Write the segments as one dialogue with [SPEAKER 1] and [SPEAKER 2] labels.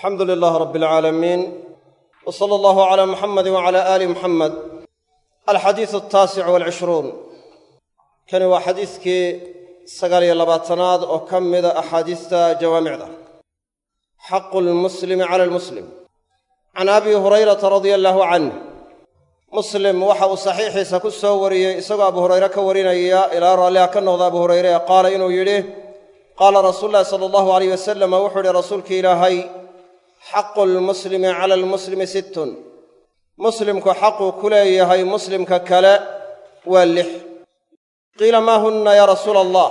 [SPEAKER 1] alxamdu lilaah rab alcaalamiin w sala allahu calaa muxamadi wacala aali muxamed alxadiisu altaasic walcishruun kani waa xadiiskii sagaal iyo labaatanaad oo ka mida axaadiista jawaamicda xaqu lmuslimi cala almuslim can abi hurayrata radia allaahu canh muslim waxa uu saxiixiisa ku soo wariyey isagoo abu hurayre ka warinaya ilaa raalliha ka noqda abu hurayre ee qaala inuu yidhi qaala rasuulu llahi sala allahu alayh wasalam wuxuu yidhi rasuulki ilaahay xaqu lmuslimi cala almuslimi sittun muslimku xaquu ku leeyahay muslimka kale waa lix qiila maa hunna yaa rasuula allah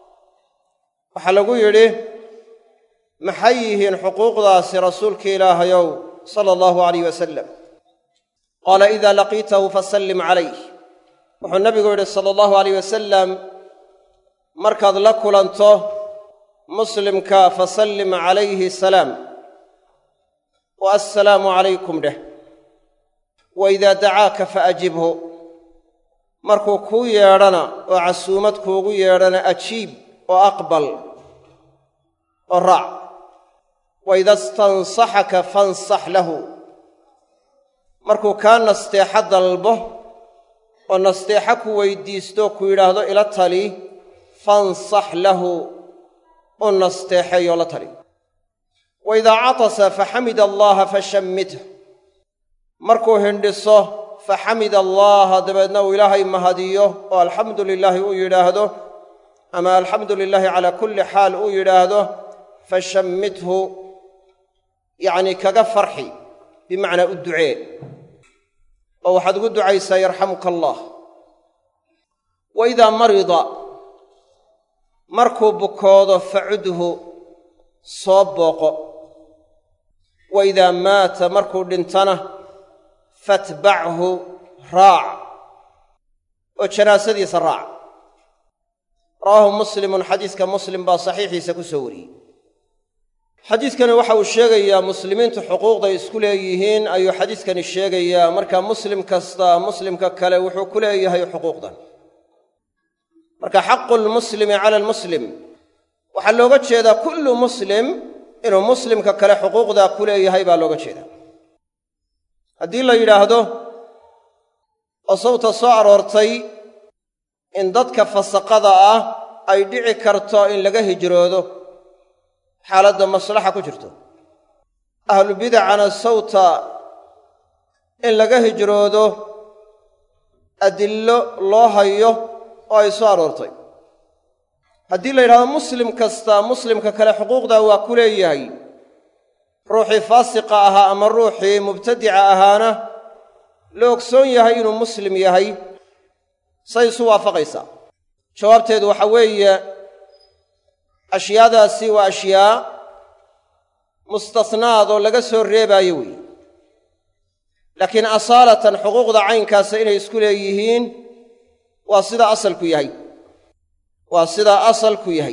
[SPEAKER 1] waxaa lagu yidhi maxay yihiin xuquuqdaasi rasuulki ilaahayow sala allahu alayh wasalam qaala idaa laqiitahu fasallim calayh wuxuu nabigu yidhi sala allahu alayh wasalam markaad la kulanto muslimka fasallim calayhi salaam wa assalaamu calaykum dheh wa idaa dacaaka faajibhu markuu kuu yeedhana oo casuumad kuugu yeedhana ajiib oo aqbal oo raac wa ida istansaxaka fansax lahu markuu kaa nasteexo dalbo oo nasteexo ku weydiisto ku yidhaahdo ila tali fansax lahu u nasteexeeyoo la tali wa idaa catasa faxamida allaaha fashammithu markuu hindhiso faxamida allaaha dabeedna uu ilaahay mahadiyo oo alxamdu lilaahi uu yidhaahdo ama alxamdu lilaahi calaa kulli xaal uu yidhaahdo fashammithu yacnii kaga farxi bimacnaa u ducee oo waxaad ugu ducaysaa yarxamuka allah wa idaa marida markuu bukoodo facudhu soo booqo wa idaa maata markuu dhintana fatbachu raac oo janaasadiisa raac rawaahu muslimun xadiiska muslim baa saxiixiisa ku soo wariyey xadiidkani waxa uu sheegayaa muslimiintu xuquuqday isku leeyihiin ayuu xadiidkani sheegayaa marka muslim kasta muslimka kale wuxuu ku leeyahay xuquuqdan marka xaqu lmuslimi cala almuslim waxaa looga jeedaa kullu muslim inuu muslimka kale xuquuqdaa ku leeyahay baa looga jeedaa haddii la yidhaahdo oo sawta soo aroortay in dadka fasaqada ah ay dhici karto in laga hijroodo xaaladda maslaxa ku jirto ahlubidacana sawta in laga hijroodo adillo loo hayo oo ay soo aroortay haddii la yidhahdo muslim kasta muslimka kale xuquuqdaa waa ku leeyahay ruuxii faasiqa ahaa ama ruuxii mubtadica ahaana la ogsoon yahay inuu muslim yahay say isu waafaqaysaa jawaabteedu waxa weeye ashyaadaasi waa ashyaa mustasnaad oo laga soo reebaayo weeye laakiin asaalatan xuquuqda caynkaasa inay isku leeyihiin waa sidaa asalku yahay waa sidaa asalku yahay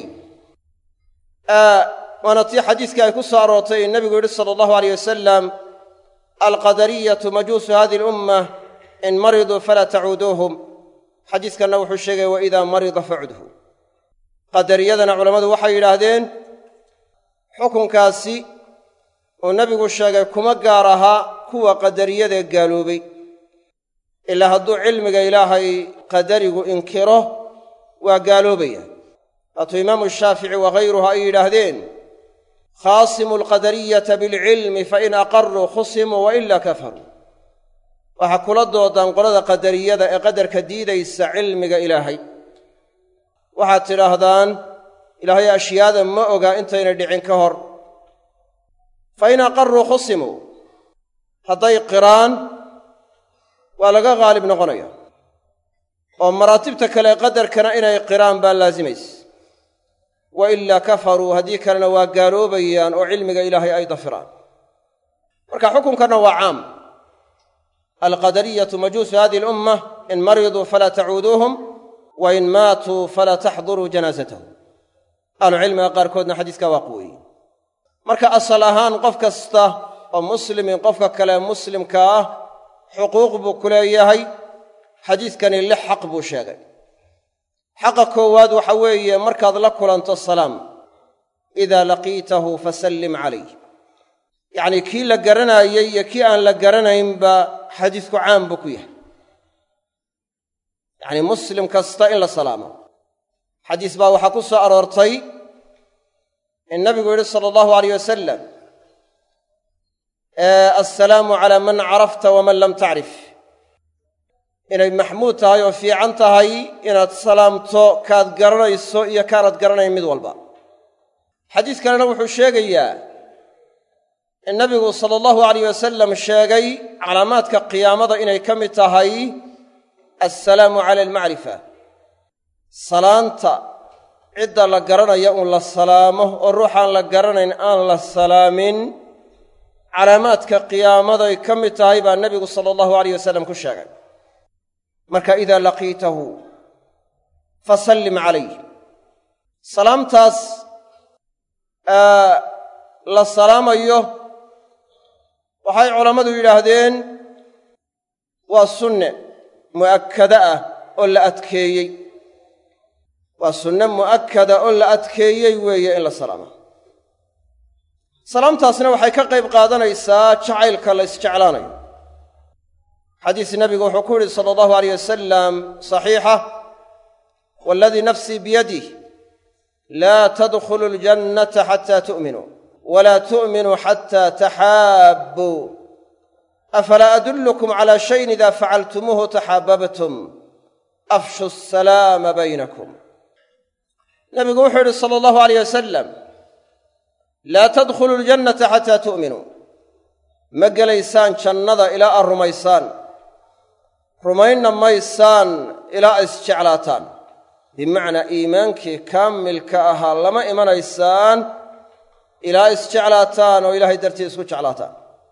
[SPEAKER 1] waana tii xadiiskii ay ku soo aroortay in nebigu yidhi sala allahu aleyh wasalam alqadariyatu majuusu hadihi alummah in mariduu falaa tacuuduuhum xadiiskanna wuxuu sheegaya wa idaa marida facudhu qadariyadana culammadu waxay yidhaahdeen xukunkaasi uu nebigu sheegay kuma gaar ahaa kuwa qadariyadae gaaloobay ilaa hadduu cilmiga ilaahay qadarigu inkiro waa gaaloobaya waatuu imaamu shaafici waghayruhu ay yidhaahdeen khaasimu alqadariyata bilcilmi fain aqaruu khusimuu wa ila kafaruu waxaa kula doodaan qolada qadariyada ee qadarka diidaysa cilmiga ilaahay waxaad tidhaahdaan ilaahay ashyaada ma oga intayna dhicin ka hor fa in aqaruu khusimuu hadday qiraan waa laga haalib noqonaya oo maraatibta kale qadarkana inay qiraan baa laasimaysa wa ilaa kafaruu haddii kalena waa gaaloobayaan oo cilmiga ilaahay ay dafiraan marka xukunkanna waa caam alqadariyatu majuusu hadihi alummah in mariduu falaa tacuuduuhum wa in maatuu falaa taxduruu janaasatahum ahlucilmiga qaarkoodna xadiiskaa waa quweeyey marka asal ahaan qof kasta oo muslimin qofka kale muslimka ah xuquuq buu ku leeyahay xadiiskani lix xaq buu sheegay xaqa koowaad waxa weeye markaad la kulanto salaam idaa laqiitahu fasallim calayh yacnii kii la garanaayey iyo kii aan la garanaynba xadiisku caam buu ku yahay yacnii muslim kasta in la salaamo xadiis baa waxaa ku soo aroortay in nabigu yidhi sala allahu alayh wasalam assalaamu calaa man carafta waman lam tacrif inay maxmuud tahay oo fiican tahay inaad salaamto kaad garanayso iyo kaanad garanayn mid walba xadiis kalena wuxuu sheegayaa in nabigu sala allahu alayh wasalam sheegay calaamaadka qiyaamada inay ka mid tahay assalaamu cala almacrifa salaanta cidda la garanaya uun la salaamo oo ruuxaan la garanayn aan la salaamin calaamaadka qiyaamaday ka mid tahay baa nebigu sala allahu alayh wasalam ku sheegay marka idaa laqiitahu fasallim calayh salaamtaas la salaamayo waxay culammadu yidhaahdeen waa sunne mu'akkada ah oo la adkeeyey waa sunne mu'akkada oo la adkeeyey weeye in la salaama salaamtaasna waxay ka qayb qaadanaysaa jacaylka la isjeclaanayo xadiis nebigu wuxuu ku yidhi sala allahu alayh wasalam saxiixa waaladii nafsii biyadih laa tadkhulu aljannata xataa tu'minuu walaa tu'minuu xataa taxaabbuu afalaa adullukum calaa shayin idaa facaltumuuhu taxaababtum afshu asalaama baynakum nebigu wuxuu yidhi sala allahu alayh wasalam laa tadkhulu aljannata xataa tu'minuu ma gelaysaan jannada ilaa aad rumaysaan rumaynna maysaan ilaa a isjeclaataan bimacnaa iimaankii kaamilka ahaa lama imanaysaan ilaa isjeclaataan oo ilaahay dartii isku jeclaataan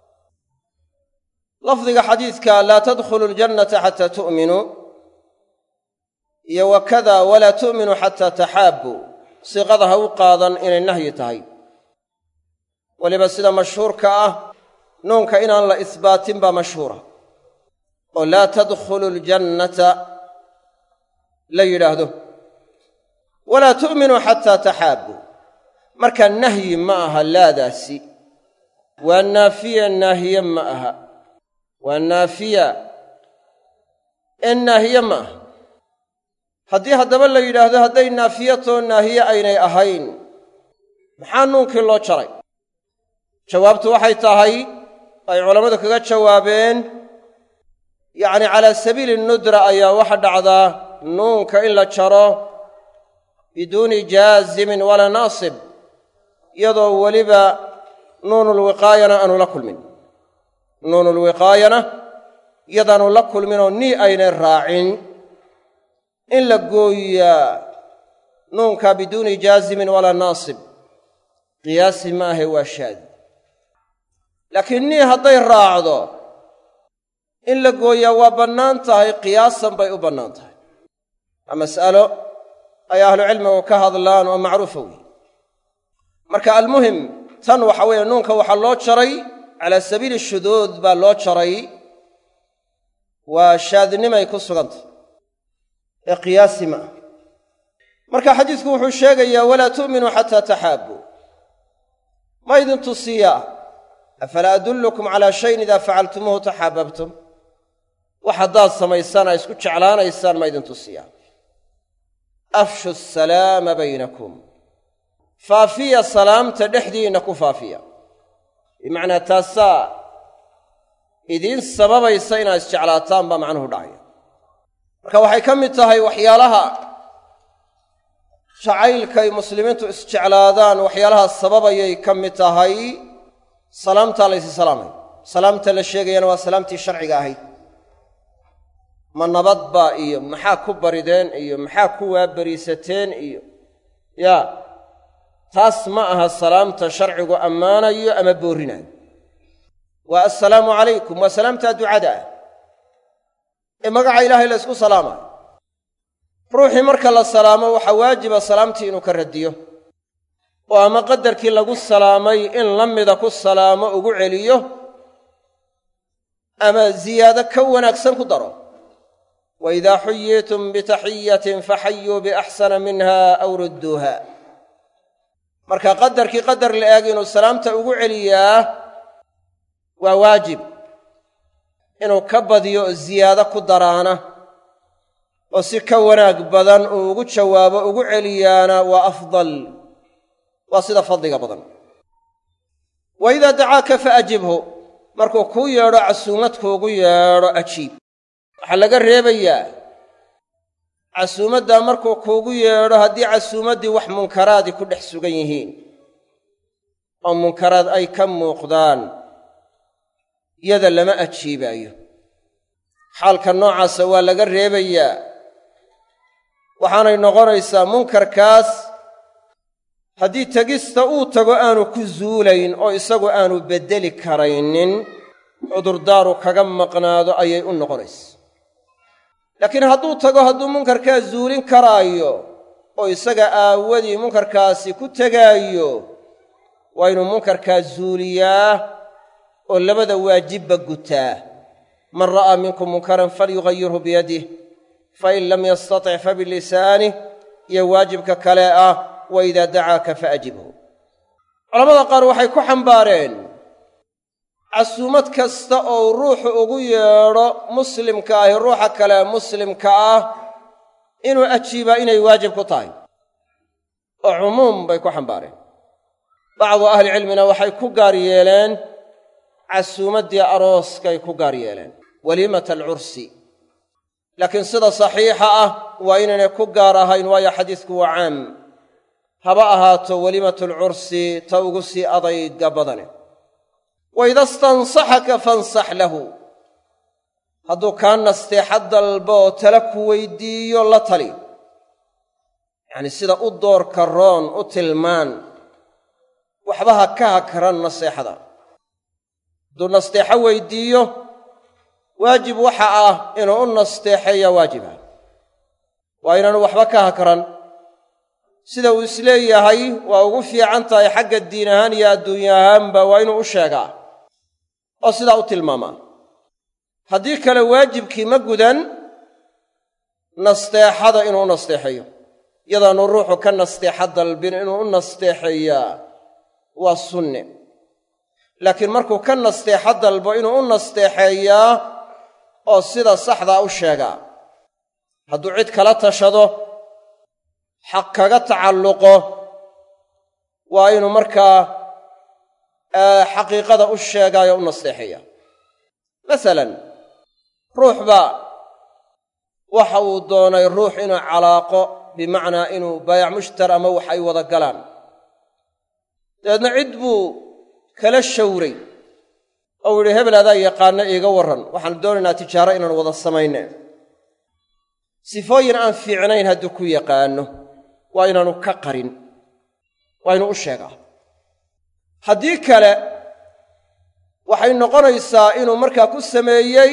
[SPEAKER 1] lafdiga xadiidka laa tadkhulu aljannata xataa tu'minuu iyo wakada walaa tu'minuu xataa taxaabbuu siiqada ha u qaadan inay nahyi tahay weliba sida mashhuurka ah nuunka inaan la isbaatin baa mashhuura oo laa tadkhulu aljannata la yidhaahdo walaa tu'minuu xataa taxaabbuu marka nahyi ma aha laadaasi waa naafiya naahiye ma aha waa naafiya ee naahiye ma aha haddii haddaba la yidhaahdo hadday naafiyatoo naahiye aynay ahayn maxaa nuunkii loo jaray jawaabtu waxay tahay ay culammadu kaga jawaabeen yacni calaa sabiili nudra ayaa waxa dhacdaa nuunka in la jaro biduuni jaazimin walaa naasib iyadoo weliba nuunulwiqaayana aanu la kulmin nuunulwiqaayana iyadaanu la kulminoo nii aynay raacin in la gooyaa nuunka biduuni jaazimin walaa naasib qiyaasi ma ahe waa shaadi laakiin nii hadday raacdo in la gooyaa waa bannaan tahay qiyaasan bay u bannaan tahay waa mas'alo ay ahlucilmigu ka hadlaan oo macruufa weeye marka almuhim tan waxa weeye nuunka waxaa loo jaray calaa sabiili shuduud baa loo jaray waa shaadnimay ku sugantah ee qiyaasi ma ah marka xadiisku wuxuu sheegayaa walaa tu'minuu xataa taxaabbuu ma idin tusiyaa afalaa adullukum calaa shayin idaa facaltumuuhu taxaababtum wax haddaad samaysaan aa isku jeclaanaysaan ma idin tusiyaa afshu asalaama baynakum faafiya salaamta dhexdiinna ku faafiya bimacnaa taasaa idiin sababaysa inaad isjeclaataan baa macnuhu dhacaya marka waxay ka mid tahay waxyaalaha jacaylkay muslimiintu isjeclaadaan waxyaalaha sababayay ka mid tahay salaamtaa laysi salaamay salaamta la sheegayana waa salaamtii sharciga ahayd ma nabadbaa iyo maxaa ku barideen iyo maxaa ku waabariisateen iyo yaa taas ma aha salaamta sharcigu ammaanayo ama boorrinayo waa assalaamu calaykum waa salaamtaa ducada ah ee magaca ilaahay la ysku salaamayo ruuxii marka la salaamo waxaa waajiba salaamtii inuu ka radiyo oo ama qadarkii lagu salaamay in la mida ku salaamo ugu celiyo ama ziyaado ka wanaagsan ku daro wa idaa xuyitum bitaxiyatin faxayuu biaxsana minha aw rudduuha marka qadarkii qadar la eeg inuu salaamta ugu celiyaa waa waajib inuu ka badiyo oo ziyaado ku daraana oo si ka wanaag badan uu ugu jawaabo ugu celiyaana waa afdal waa sida fadliga badan wa idaa dacaaka fa ajibhu markuu kuu yeedho casuumad kuugu yeedho ajiib waxaa laga reebayaa casuumaddaa markuu kuugu yeedho haddii casuumaddii wax munkaraadi ku dhex sugan yihiin oo munkaraad ay ka muuqdaan yada lama ajiibaayo xaalka noocaasa waa laga reebayaa waxaanay noqonaysaa munkarkaas haddii tegista uu tago aanu ku zuulayn oo isagu aanu beddeli karaynin cudurdaaru kaga maqnaado ayay u noqonaysa laakiin hadduu tago hadduu munkarkaa zuulin karaayo oo isaga aawadii munkarkaasi ku tegaayo waa inuu munkarkaa zuuliyaa oo labada waajibba gutaa man ra'aa minkum munkaran falyugayirhu biyadih fain lam yastatic fabilisaanih iyo waajibka kale ah wa idaa dacaaka faajibhu culamada qaar waxay ku xambaareen casuumad kasta oo ruuxu ugu yeedho muslimka ahi ruuxa kale muslimka ah inuu ajiibaa inay waajib ku tahay oo cumuum bay ku xambaareen bacdu ahlicilmina waxay ku gaar yeeleen casuumaddii arooskay ku gaar yeeleen waliimata alcursi laakiin sida saxiixa ah waa inaynay ku gaar ahayn waayo xadiisku waa caam haba ahaato weliimatulcursi ta ugu sii adayga badane wa ida stansaxaka fansax lahu hadduu kaa nasteexa dalba oo tala ku weydiiyo la tali yacnii sida u doorka roon u tilmaan waxba ha ka hakran naseexada hadduu nasteexo weydiiyo waajib waxa ah inuu u nasteexeeya waajiba waa inaanu waxba ka hakran sida uu isleeyahay waa ugu fiican tahay xagga diin ahaan iyo adduunya ahaanba waa inuu u sheegaa oo sidaa u tilmaamaa haddii kale waajibkii ma gudan nasteexada inuu u nasteexeeyo yadaanu ruuxu ka nasteexa dalbin inuu u nasteexeeyaa waa sunne laakiin markuu ka nasteexo dalbo inuu u nasteexeeyaa oo sida saxdaa u sheegaa hadduu cid kala tashado xaq kaga tacalluqo waa inuu markaa xaqiiqada u sheegaayo u nasteexeeya masalan ruux baa waxa uu doonay ruux inuu calaaqo bimacnaa inuu baayac mushtar ama wax ay wada galaan dabeedna cid buu kala shawray ou yidhi hebel adaa yaqaana iiga warran waxaanu doonaynaa tijaaro inaan wada samayne sifooyin aan fiicnayn hadduu ku yaqaanno waa inaanu ka qarin waa inuu u sheegaa haddii kale waxay noqonaysaa inuu markaa ku sameeyey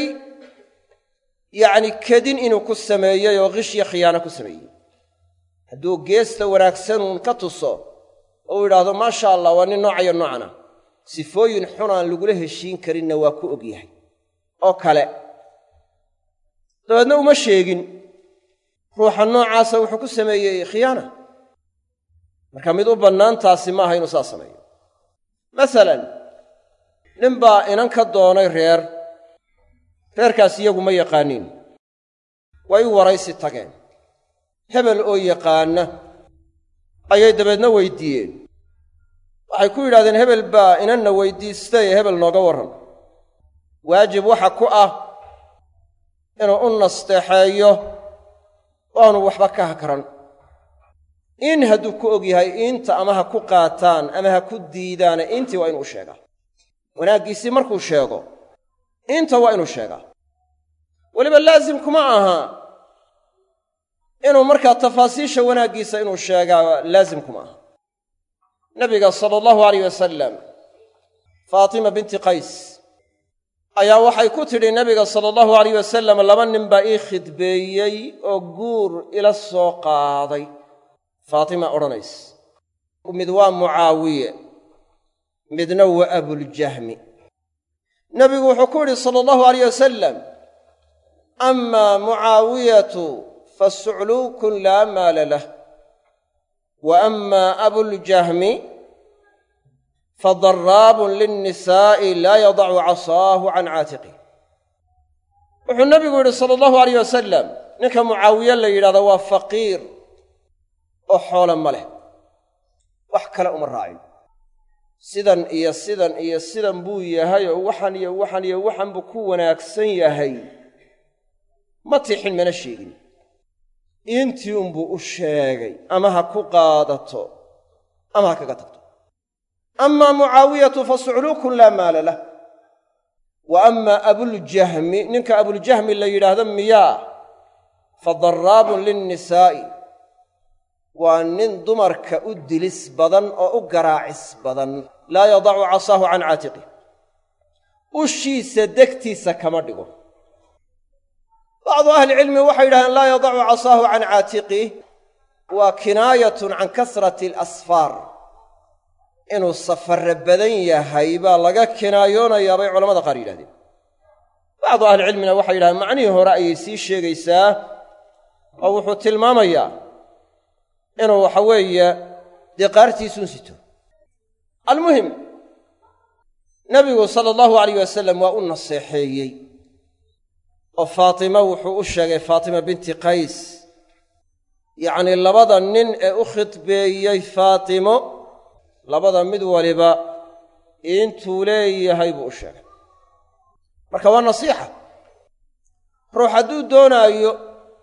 [SPEAKER 1] yacni kedin inuu ku sameeyey oo qishyo khiyaano ku sameeyey hadduu geesta wanaagsanuun ka tuso oo u yidhaahdo maasha allah waa nin noocayo noocana sifooyin xun aan lagula heshiin karinna waa ku og yahay oo kale dabeedna uma sheegin ruuxa noocaasa wuxuu ku sameeyey khiyaana marka mid u bannaantaasi maaha inuu saas sameeyo masalan nin baa inan ka doonay reer reerkaas iyagu ma yaqaaniin way u waraysi tageen hebel oo yaqaana ayay dabeedna weydiiyeen waxay ku yidhahdeen hebel baa inanna weydiistay hebel nooga warran waajib waxa ku ah inuu u nasteexeeyo oo aanu waxba ka hakran in hadduu ku og yahay iinta ama ha ku qaataan ama ha ku diidaane intii waa inuu u sheegaa wanaaggiisii markuu sheego inta waa inuu sheegaa weliba laasimkuma aha inuu markaa tafaasiisha wanaaggiisa inuu sheegaa laasimkuma aha nabiga sala allahu alayh wasalam faatima binti qays ayaa waxay ku tidhi nabiga sala allahu alayh wasalam laba nin baa ii khidbeeyey oo guur ila soo qaaday faatima odhanaysa mid waa mucaawiye midna waa abuljahmi nebigu wuxuu ku yidhi sala allahu alayh wasalam amaa mucaawiyatu fasucluukun laa maala lah wa amaa abuljahmi fadaraabun linnisaa'i laa yadacu casaahu can caatiqih wuxuu nabigu yidhi sala allahu alayh wasalam ninka mucaawiye la yidhahdo waa faqiir oo xoole ma leh wax kale uma raacin sidan iyo sidan iyo sidan buu yahay oo waxan iyo waxan iyo waxan buu ku wanaagsan yahay ma tixin mana sheegin intii unbuu u sheegay ama ha ku qaadato ama ha kaga tagto amaa mucaawiyatu fa sucluukun laa maala lah wa ama abuljahmi ninka abuljahmi la yidhaahdo miyaa fa daraabun linnisaa'i waa nin dumarka u dilis badan oo u garaacis badan laa yadacu casaahu can caatiqih ushiisa degtiisa kama dhigo bacdu ahlicilmi waxay yidhahdeen laa yadacu casaahu can caatiqih waa kinaayatun can kasrati alasfaar inuu safarre badan yahay baa laga kinaayoonayaa bay culamada qaar yidhahdeen bacdu ahlicilmina waxay yidhahdeen macnihii hore ayay sii sheegaysaa oo wuxuu tilmaamayaa inuu waxa weeye dee qaartiisuun sito almuhim nebigu sala allahu alayh wasalam waa u naseexeeyey oo faatima wuxuu u sheegay faatima binti qays yacnii labada nin ee u khidbeeyey faatimo labada mid waliba intuu leeyahay buu u sheegay marka waa nasiixa ruux hadduu doonaayo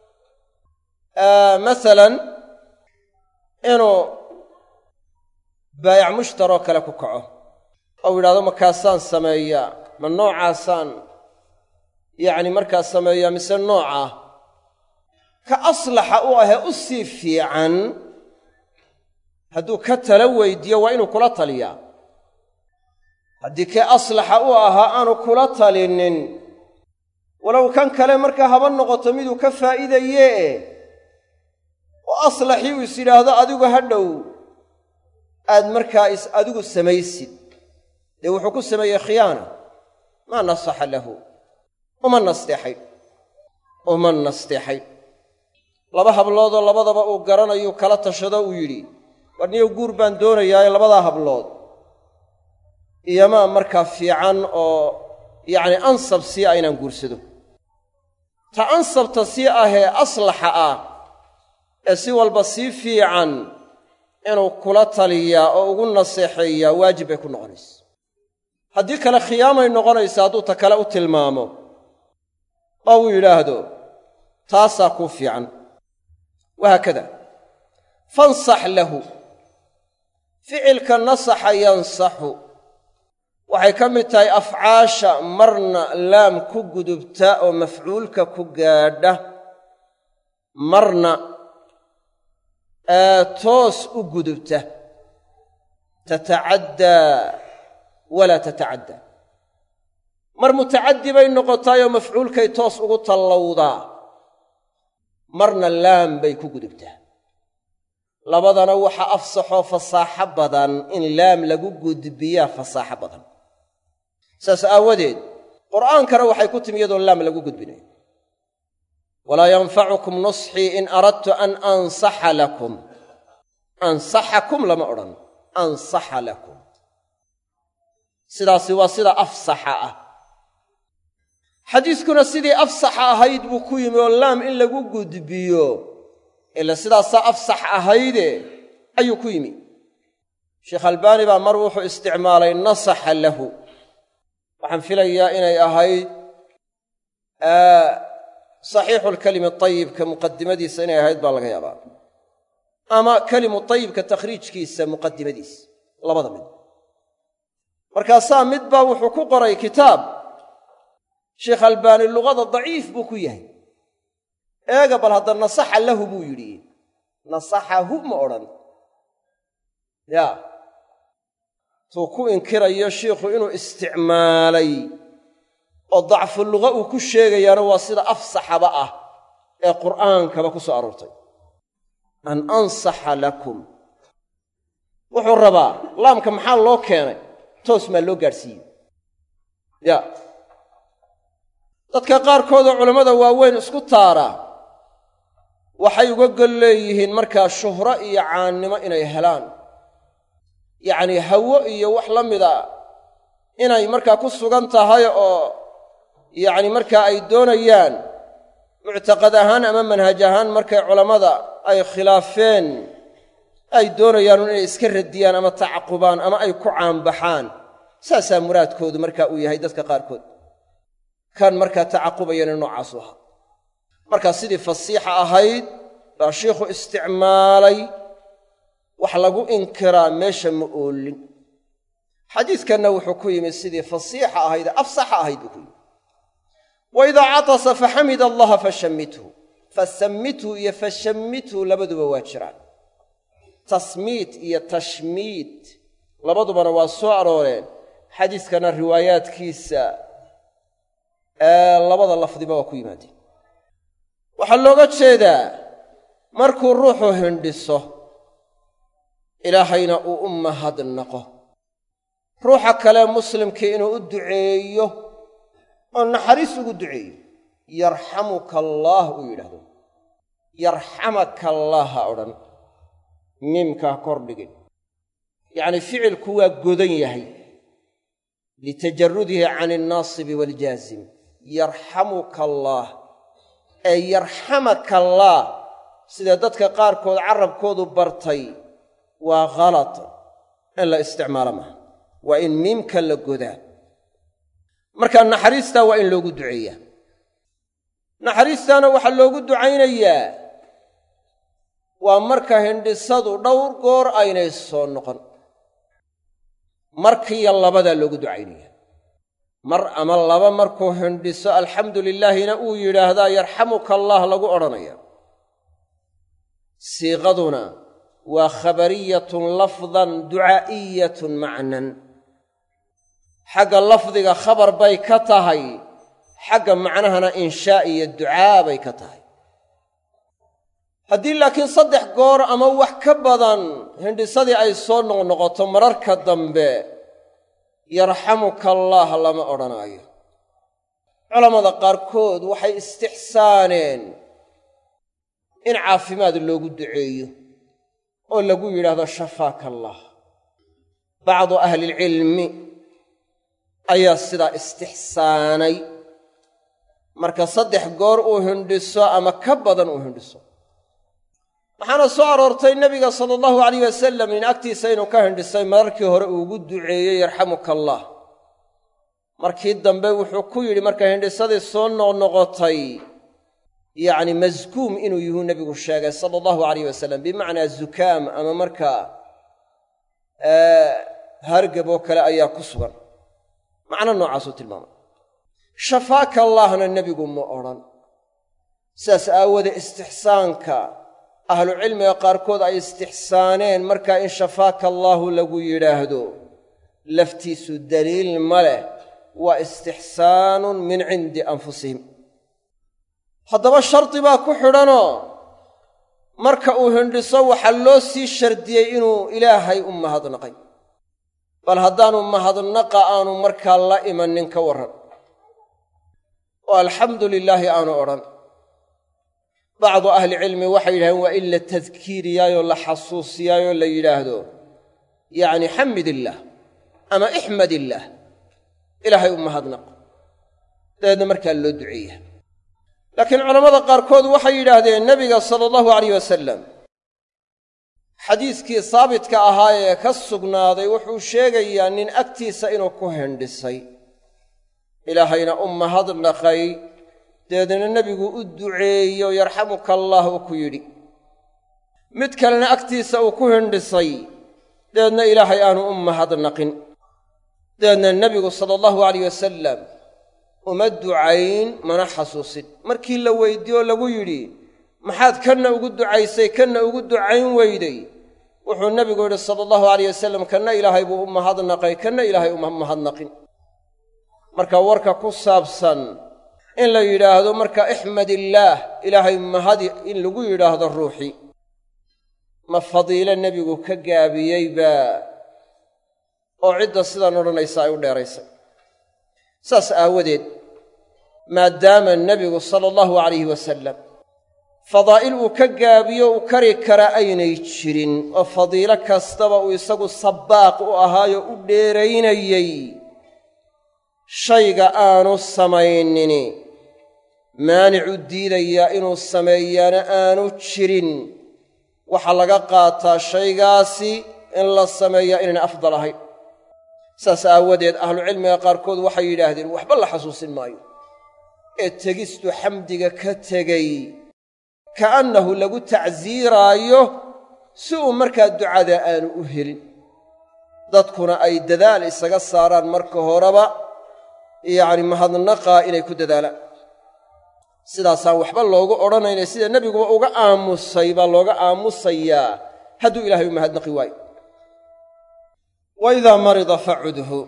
[SPEAKER 1] masalan inuu baayac mushtaroo kale ku kaco ou yidhahdo markaasaan sameeyaa ma noocaasaan yacni markaa sameeyaa mise noocaa ka aslaxa u ahee u sii fiican hadduu ka tala weydiiyo waa inuu kula taliyaa haddii kee aslaxa u ahaa aanu kula talinin walow kan kale markaa haba noqoto miduu ka faa'iidayee oo aslaxii uu is yidhaahdo adigu ha dhow aad markaa is adigu samaysid dee wuxuu ku sameeyey khiyaana maa nasaxa lahu uma nasteexayn uma nasteexayn laba habloodoo labadaba uu garanayuu kala tashado uu yidhi war niyow guur baan doonayaaye labadaa hablood iyomaa markaa fiican oo yacni ansab sii ah inaan guursado ta ansabta sii ahee aslaxa ah ee si walba sii fiican inuu kula taliyaa oo ugu naseexeeyaa waajib bay ku noqonaysa haddii kale khiyaamay noqonaysa hadduu ta kale u tilmaamo oo uu yidhaahdo taasaa kuu fiican wahaakada fansax lahu ficilka nasaxa yansaxu waxay ka mid tahay afcaasha marna laam ku gudubta oo mafcuulka ku gaadha marna toos u gudubta tatacaddaa walaa tatacaddaa mar mutacaddi bay noqotaayoo mafcuulkay toos ugu tallowdaa marna laam bay ku gudubtaa labadana waxa afsaxoo fasaaxo badan in laam lagu gudbiyaa fasaaxo badan saas aawadeed qur'aankana waxay ku timi iyadoon laam lagu gudbinayo walaa yanfacukum nusxii in aradtu an ansaxa lakum ansaxakum lama odhan ansaxa lakum sidaasi waa sida afsaxa ah xadiiskuna sidii afsaxa ahayd buu ku yimi oo laam in lagu gudbiyo ila sidaasaa afsax ahayde ayuu ku yimi sheekh albaani baa mar wuxuu isticmaalay nasaxa lahu waxaan filayaa inay ahayd saxiixu lkalimi ayibka muqadimadiisa inay ahayd baa laga yaabaa ama kelimu tayibka takhriijkiisa muqadimadiisa labada mid markaasaa mid baa wuxuu ku qoray kitaab sheekh albaani luqada daciif buu ku yahay eega bal hadda nasaxa lahu buu yidhi nasaxahu ma odhan yaa tuu ku inkirayo shiikhu inuu isticmaalay oo dacfu luqa uu ku sheegayaana waa sida afsaxaba ah ee qur'aankaba ku soo aroortay an ansaxa lakum wuxuu rabaa laamka maxaa loo keenay toos maa loo gaadhsiiyey ya dadka qaarkoodoo culammada waaweyn isku taara waxay uga gol leeyihiin markaa shuhro iyo caannimo inay helaan yacnii hawo iyo wax la mida inay markaa ku sugan tahay oo yacni markaa ay doonayaan muctaqad ahaan ama manhaj ahaan markay culammada ay khilaafeen ay doonayaan inay iska radiyaan ama tacaqubaan ama ay ku caanbaxaan saasaa muraadkoodu markaa uu yahay dadka qaarkood kan markaa tacaqubayana noocaasu ahaa markaa sidii fasiixa ahayd baa shiikhu isticmaalay wax lagu inkiraa meesha ma oolin xadiidkanna wuxuu ku yimi sidii fasiixa ahayd afsaxa ahayd buu ku yimi wa idaa catasa faxamida allaha fashammithu fasammithu iyo fashammithu labaduba waa jiraan tasmiit iyo tashmiit labadubana waa soo arooreen xadiiskana riwaayaadkiisa ee labada lafdiba waa ku yimaadeen waxaa looga jeedaa markuu ruuxu hindhiso ilaahayna uu u mahadnaqo ruuxa kale muslimkii inuu u duceeyo oo naxariis ugu duceeyo yarxamuka allaah uu yidhaahdo yarxamaka allaah ha odhan miimkaa kordhigin yacnii ficilku waa godan yahay litajarudihi can alnaasibi waaljaazim yarxamuka allaah ee yarxamaka allaah sida dadka qaarkood carabkoodu bartay waa khalad in la isticmaalo maaha waa in miimka la godaa marka naxariistaa waa in loogu duceeyaa naxariistaana waxaa loogu ducaynayaa waa marka hindhisadu dhowr goor aynay soo noqon markiiyo labadaa loogu ducaynaya mar ama laba markuu hindhiso alxamdu lilaahina uu yidhaahdaa yarxamuka allaah lagu odhanaya siiqaduna waa khabariyatun lafdan ducaa'iyatun macnan xagga lafdiga khabar bay ka tahay xagga macnahana inshaa iyo ducaa bay ka tahay haddii laakiin saddex goor ama wax ka badan hindhisadii ay soo noqnoqoto mararka dambe yarxamuka allaah lama odhanaayo culammada qaarkood waxay istixsaaneen in caafimaad loogu duceeyo oo lagu yidhaahdo shafaaka allaah bacdu ahlilcilmi ayaa sidaa istixsaanay marka saddex goor uu hindhiso ama ka badan uu hindhiso waxaana soo aroortay nebiga sala allahu alayh wasalam in agtiisa inuu ka hindhisay mararkii hore uu ugu duceeyey yarxamuka allaah markii dambe wuxuu ku yidhi marka hindhisadii soo noqnoqotay yacni maskuum inuu yuhuu nebigu sheegay sala allahu alayh wasalam bimacnaa zukaam ama markaa hargab oo kale ayaa ku sugan macno noocaasuu tilmaamay shafaaka allaahna nebigu ma odhan sidaas aawoodee istixsaanka ahlucilmiga qaarkood ay istixsaaneen markaa in shafaaka allaahu lagu yidhaahdo laftiisu daliil ma leh waa istixsaanun min cindi anfusihim haddaba shardi baa ku xidhanoo marka uu hindhiso waxaa loo sii shardiyey inuu ilaahay u mahadnaqay bal haddaanu mahadnaqa aanu markaa la imanin ka warran oo alxamdu lilaahi aanu odhan bacdu ahlicilmi waxay yidhahdeen waa in la tadkiiriyaayoo la xasuusiyaayoo la yidhaahdo yacni xamid illaah ama ixmad illaah ilaahay u mahadnaq dabeedna markaa loo duceeya laakiin culammada qaarkood waxay yidhaahdeen nebiga sala allahu alayh wasalam xadiiskii saabitka ahaa ee ka sugnaaday wuxuu sheegayaa nin agtiisa inuu ku hindhisay ilaahayna u mahadnaqay dabeedna nebigu u duceeyo yarxamuka allaah uu ku yidhi mid kalena agtiisa uu ku hindhisay dabeedna ilaahay aanu u mahadnaqin dabeedna nebigu sala allahu alayh wasalam uma ducayn mana xasuusin markii la weyddiiyo lagu yidhi maxaad kanna ugu ducaysay kanna ugu ducayn weyday wuxuu nebigu yidhi sala allahu alayh wasalam kanna ilaahay buu u mahadnaqay kanna ilaahay uma mahadnaqin marka warka ku saabsan in la yidhaahdo marka ixmad illaah ilaahay mahadi in lagu yidhaahdo ruuxii ma fadiilo nebigu ka gaabiyeyba oo cidda sidaan odhanaysa ay u dheeraysay saas aawadeed maadaama nebigu sala allahu alayhi wasalam fadaa'il uu ka gaabiyo uu kari kara aynay jirin oo fadiilo kastaba uu isagu sabbaaq u ahaayo u dheeraynayey shayga aanu samaynini maanicu diidayaa inuu sameeyaana aanu jirin waxaa laga qaataa shaygaasi in la sameeyaa inaynay afdal ahayn saas aawadeed ahlucilmiga qaarkood waxay yidhaahdeen waxba la xasuusin maayo ee tegistu xamdiga ka tegey ka'annahu lagu tacsiiraayo si uu markaa ducada aanu u helin dadkuna ay dadaal isaga saaraan marka horeba yacni mahadnaqaa inay ku dadaalaan sidaasaan waxba loogu odhanayna sida nebiguba uga aamusay baa looga aamusayaa hadduu ilaahay u mahadnaqi waayo wa idaa marida facudhu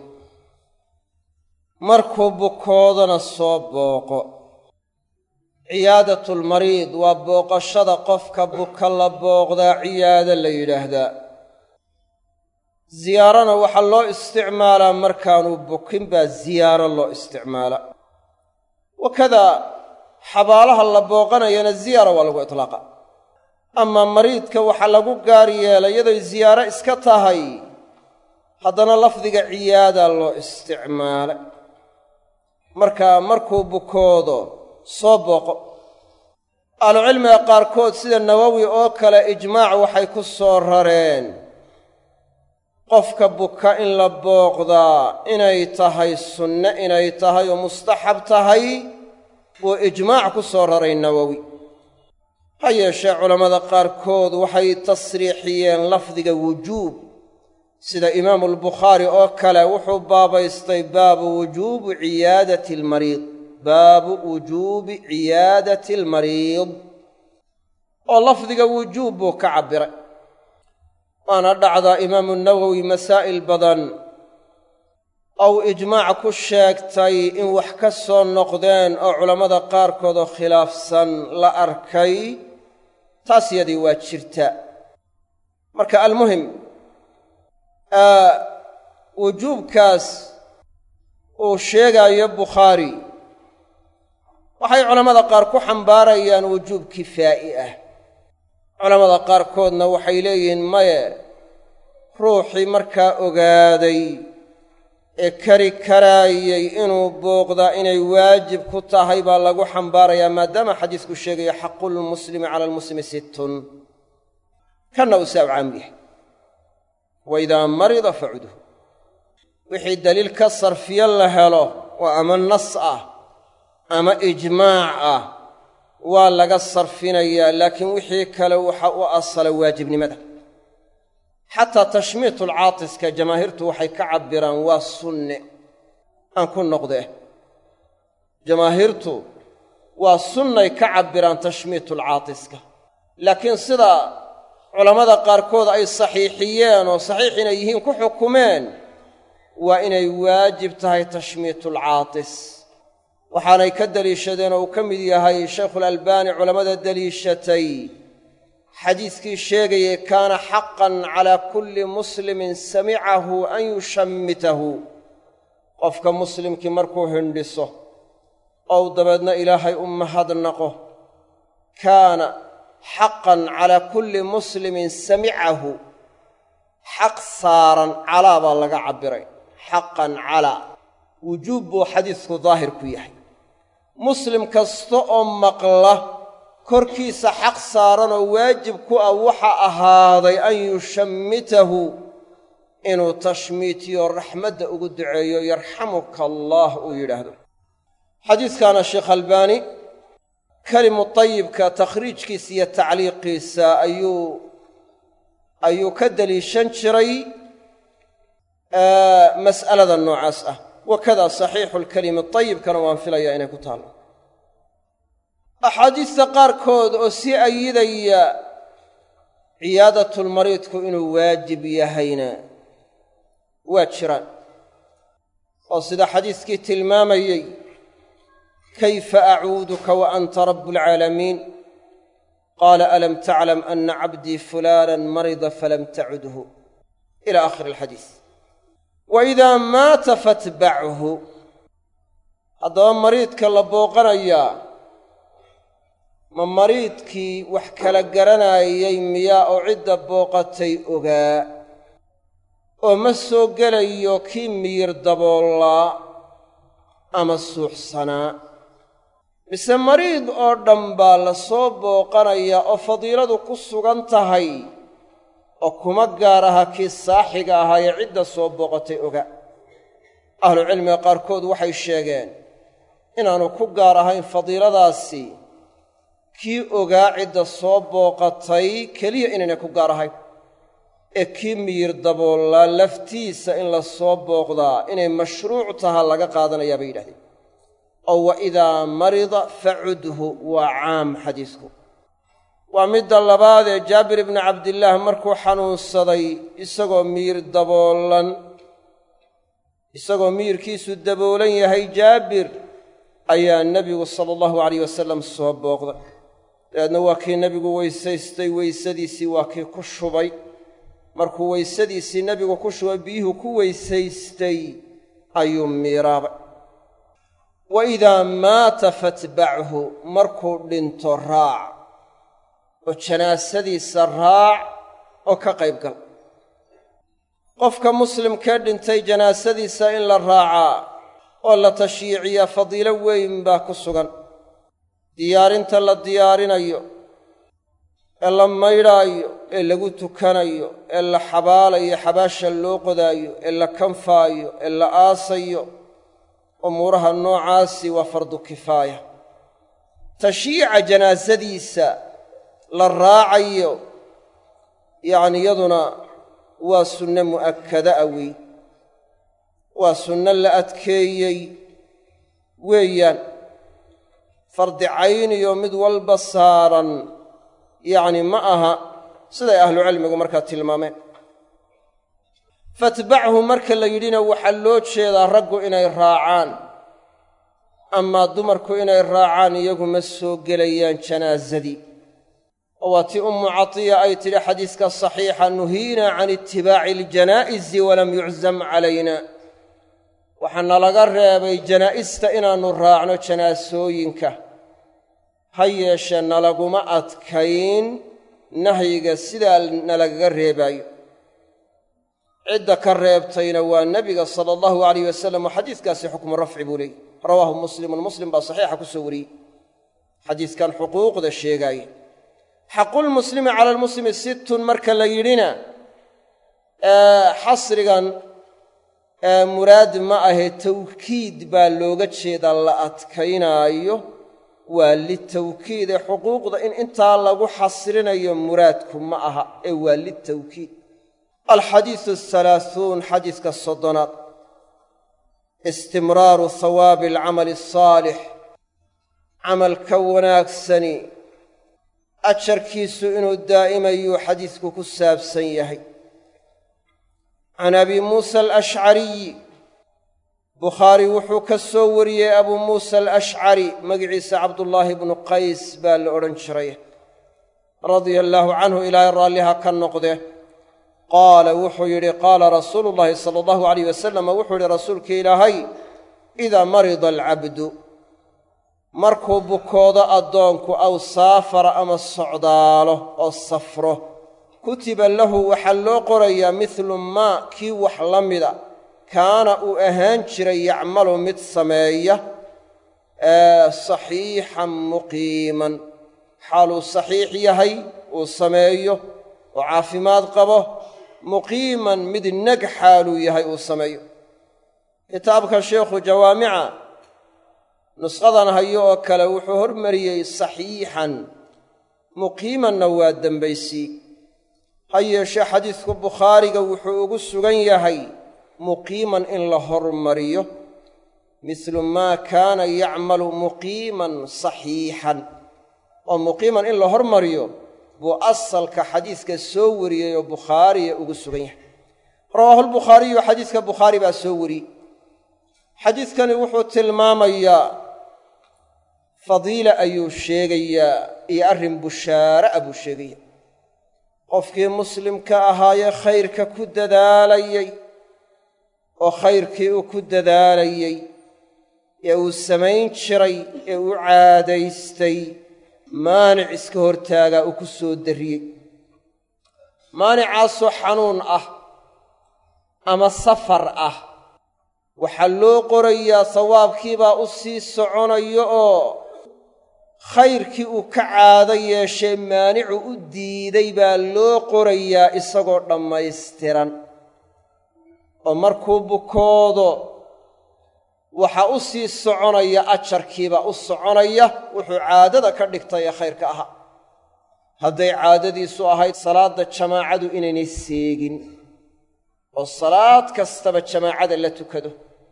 [SPEAKER 1] markuu bukoodana soo booqo ciyaadatulmariid waa booqashada qofka buka la booqdaa ciyaada la yidhaahdaa ziyaarana waxaa loo isticmaalaa markaanu bukin baa ziyaaro loo isticmaalaa wakadaa xabaalaha la booqanayana ziyaara waa lagu itlaaqa amaa mariidka waxaa lagu gaar yeelay iyadoy ziyaaro iska tahay haddana lafdiga ciyaadaa loo isticmaalay markaa markuu bukoodo soo booqo ahlucilmiga qaarkood sida nawowi oo kale ijmaac waxay ku soo rareen qofka buka in la booqdaa inay tahay sunne inay tahay oo mustaxab tahay buu ijmaac ku soo raray nawowi ha yeeshee culammada qaarkood waxay tasriixiyeen lafdiga wujuub sida imaamu albukhaari oo kale wuxuu baabaystay baabu wujuubi ciyaadati almariid baabu wujuubi ciyaadati almariid oo lafdiga wujuub buu ka cabbiray waana dhacdaa imaamu nawowi masaa'il badan ou ijmaac ku sheegtay in wax ka soo noqdeen oo culammada qaarkood oo khilaafsan la arkay taas yadii waa jirta marka almuhim wujuubkaas uu sheegaayo bukhaari waxay culammada qaar ku xambaarayaan wujuub kifaa'i ah culammada qaarkoodna waxay leeyihiin maye ruuxii markaa ogaaday ee kari karaayey inuu booqdaa inay waajib ku tahay baa lagu xambaarayaa maadaama xadiisku sheegayo xaqulmuslimi cala almuslimi sittun kanna uu saa u caam yahay wa idaa marida facudhu wixii daliil ka sarfiyo la helo oo ama nas ah ama ijmaac ah waa laga sarfinayaa laakiin wixii kale waxa u asala waajibnimada xataa tashmiitulcaatiska jamaahiirtu waxay ka cabbiraan waa sunne aan ku noqdee jamaahiirtu waa sunnay ka cabbiraan tashmiitulcaatiska laakiin sida culammada qaarkood ay saxiixiyeen oo saxiix inay yihiin ku xukumeen waa inay waajib tahay tashmiitulcaatis waxaanay ka deliishadeen oo uu ka mid yahay shaykhulalbaani culammada deliishatay xadiiskii sheegayay kaana xaqan calaa kulli muslimin samicahu an yushammitahu qofka muslimkii markuu hindhiso ou dabeedna ilaahay u mahadnaqo kaana xaqan calaa kulli muslimin samicahu xaq saaran calaa baa laga cabbiray xaqan calaa wujuub buu xadiisku daahir ku yahay muslim kasta oo maqla korkiisa xaq saaran oo waajib ku ah waxa ahaaday an yushammitahu inuu tashmiitiyo raxmadda ugu duceeyo yarxamuka allaah uu yidhaahdo xadiiskaana sheekh albaani kelimu tayibka takhriijkiisa iyo tacliiqiisa ayuu ayuu ka deliishan jiray mas'alada noocaas ah wakadaa saxiixu lkelimi tayibkana waan filayaa inay ku taallo axaadiista qaarkood oo sii ayidaya ciyaadatulmariidku inuu waajib yahayna waa jiraan oo sida xadiiskii tilmaamayey kayfa acuuduka wa anta rabu alcaalamiin qaala alam taclam ana cabdii fulaanan marida falam tacudhu ila aakhiri alxadiis wa idaa maata fatbachu haddaba mariidka la booqanayaa ma mariidkii wax kala garanaayay miyaa oo cidda booqatay ogaa oo ma soo gelayo kii miyir daboollaa ama suuxsanaa mise mariid oo dhan baa la soo booqanayaa oo fadiiladu ku sugan tahay oo kuma gaar aha kii saaxiga ahaayee cidda soo booqatay oga ahlucilmiga qaarkood waxay sheegeen inaanu ku gaar ahayn fadiiladaasi kii ogaa cidda soo booqatay keliya inaynay ku gaar ahayn ee kii miyir daboollaa laftiisa in la soo booqdaa inay mashruuc taha laga qaadanayaa bay yidhahdeen oo wa idaa marida facudhu waa caam xadiisku waa midda labaadee jaabir ibnu cabdillaah markuu xanuunsaday isagoo miyir daboolan isagoo miyirkiisu daboolan yahay jaabir ayaa nebigu sala allahu alayh wasalam soo booqday dabeedna waa kii nebigu weysaystay weysadiisii waa kii ku shubay markuu weysadiisii nebigu ku shubay biyuhu ku weysaystay ayuu miiraabay wa idaa maata fatbachu markuu dhinto raac oo janaasadiisa raac oo ka qayb gal qofka muslimkee dhintay janaasadiisa in la raacaa oo la tashyiiciyaa fadiilo weyn baa ku sugan diyaarinta la diyaarinayo ee la maydhaayo ee lagu tukanayo ee la xabaalayo xabaasha loo qodaayo ee la kanfaayo ee la aasayo umuuraha noocaasi waa fardu kifaaya tashyiica janaasadiisa la raacayo yacni yaduna waa sunne mu'akkada a wey waa sunno la adkeeyey weeyaan fardi cayniyo mid walba saaran yacni ma aha siday ahlucilmigu markaa tilmaameen fatbachu marka la yidhina waxaa loo jeedaa raggu inay raacaan amaa dumarku inay raacaan iyagu ma soo gelayaan janaasadii oo waa tii ummu catiya ay tidhi xadiiska saxiixa nuhiina can itibaaci aljanaa'izi walam yuczam calayna waxaa nalaga reebay janaa'ista inaannu raacno janaasooyinka ha yeeshee nalaguma adkayn nahyiga sidaa nalagaga reebaayo cidda ka reebtayna waa nebiga sala allahu alayh wasalam oo xadiiskaasi xukmu rafci buu leeyy rawaahu muslimun muslim baa saxiixa ku soo wariyey xadiiskan xuquuqda sheegaaya xaqulmuslimi cala almuslimi sittun marka la yidhina xasrigan muraad ma ahe tawkiid baa looga jeedaa la adkaynaayo waa litawkiid ee xuquuqda in intaa lagu xasrinayo muraadku ma aha ee waa litawkiid alxadiisu ahalaahuun xadiiska soddonaad istimraaru hawaabi alcamali asaalix camalka wanaagsani ajarkiisu inuu daa'imayuu xadiisku ku saabsan yahay can abi muusa alashcariyi bukhaari wuxuu ka soo wariyey abuu muusa alashcari magiciisa cabdullaahi bnu qays baa la odhan jiray radia allaahu canhu ilaahay raalliha ka noqde qaala wuxuu yidhi qaala rasuulu llaahi sala allahu alayh wasalam wuxuu yidhi rasuulka ilaahay idaa marida alcabdu markuu bukoodo addoonku aw saafara ama socdaalo oo safro kutiba lahu waxaa loo qorayaa midlu maa kii wax la mida kaana uu ahaan jiray yacmalu mid sameeya saxiixan muqiiman xaaluu saxiix yahay uu sameeyo oo caafimaad qabo muqiiman mid neg xaaluu yahay uu sameeyo kitaabka sheikhu jawaamica nusqadan hayo oo kale wuxuu hormariyey saxiixan muqiimanna waa dembaysii ha yeeshee xadiidku bukhaariga wuxuu ugu sugan yahay muqiiman in la hormariyo mislu maa kaana yacmalu muqiiman saxiixan oo muqiiman in la hormariyo buu asalka xadiiska soo wariyey oo bukhaariya ugu sugan yahay rawaahulbukhaariyu xadiiska bukhaari baa soo wariyey xadiidkani wuxuu tilmaamayaa fadiila ayuu sheegayaa iyo arrin bushaare ah buu sheegaya qofkii muslimka ahaayee khayrka ku dadaalayey oo khayrkii uu ku dadaalayey ee uu samayn jiray ee uu caadaystay maanic iska hortaagaa uu ku soo darriyey maanicaasoo xanuun ah ama safar ah waxaa loo qorayaa sawaabkiibaa u sii soconayo oo khayrkii uu ka caado yeeshee maanicu u diiday baa loo qorayaa isagoo dhammaystiran oo markuu bukoodo waxaa u sii soconaya ajarkiibaa u soconaya wuxuu caadada ka dhigtay ee khayrka ahaa hadday caadadiisu ahayd salaadda jamaacadu inaynay seegin oo salaad kastaba jamaacada la tukado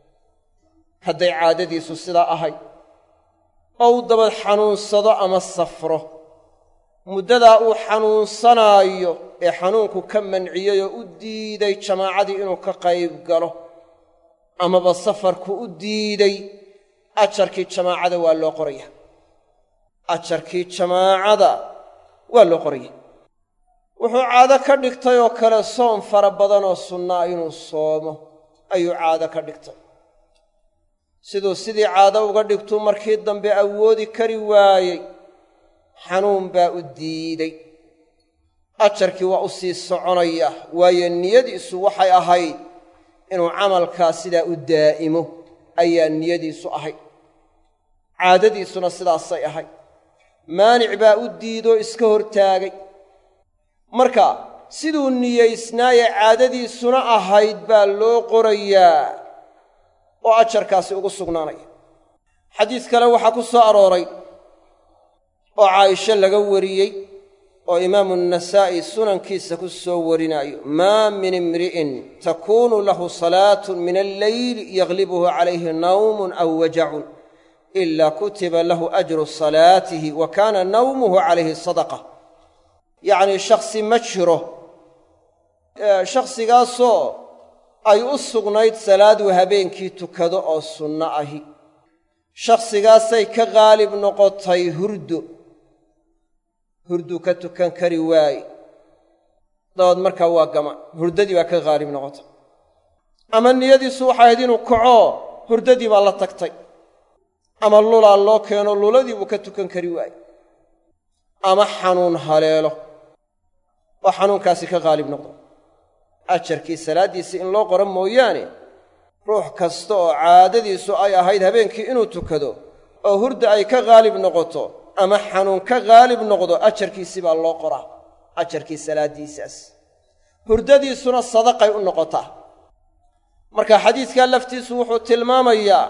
[SPEAKER 1] hadday caadadiisu sidaa ahayd oo uu dabad xanuunsado ama safro muddadaa uu xanuunsanaayo ee xanuunku ka manciyey oo u diiday jamaacadii inuu ka qayb galo amaba safarku u diiday ajarkii jamaacada waa loo qoraya ajarkii jamaacada waa loo qoraya wuxuu caado ka dhigtay oo kale soom fara badanoo sunnaa inuu soomo ayuu caado ka dhigtay siduu sidii caado uga dhigtuu markii dambe awoodi kari waayey xanuun baa u diiday ajarkii waa u sii soconaya waayo niyadiisu waxay ahayd inuu camalkaa sidaa u daa'imo ayaa niyadiisu ahayd caadadiisuna sidaasay ahayd maanic baa u diidoo iska hortaagay marka siduu niyaysnaaye caadadiisuna ahayd baa loo qorayaa oo ajarkaasi ugu sugnaanaya xadiis kale waxaa ku soo arooray oo caaisho laga wariyey oo imaamu nasaa'i sunankiisa ku soo warinaayo maa min imri'in takuunu lahu salaatun min alleyli yaglibuhu calayhi nawmun aw wajacun ila kutiba lahu ajru salaatihi wa kaana nawmuhu calayhi sadaqa yacnii shakhsi ma jiro shakhsigaasoo ay u sugnayd salaaduu habeenkii tukado oo sunno ahi shakhsigaasay ka qaalib noqotay hurdo hurduu ka tukan kari waaye dabaed markaa waa gama hurdadii baa ka qaalib noqotay ama niyadiisu waxay ahayd inuu kaco hurdadii baa la tagtay ama lulaa loo keeno luladii buu ka tukan kari waaye ama xanuun haleelo oo xanuunkaasi ka qaalib noqdo ajarkii salaaddiisa in loo qoro mooyaane ruux kasta oo caadadiisu ay ahayd habeenkii inuu tukado oo hurda ay ka qaalib noqoto ama xanuun ka qaalib noqdo ajarkiisii baa loo qoraa ajarkii salaaddiisaas hurdadiisuna sadaqay u noqotaa marka xadiidkaa laftiisu wuxuu tilmaamayaa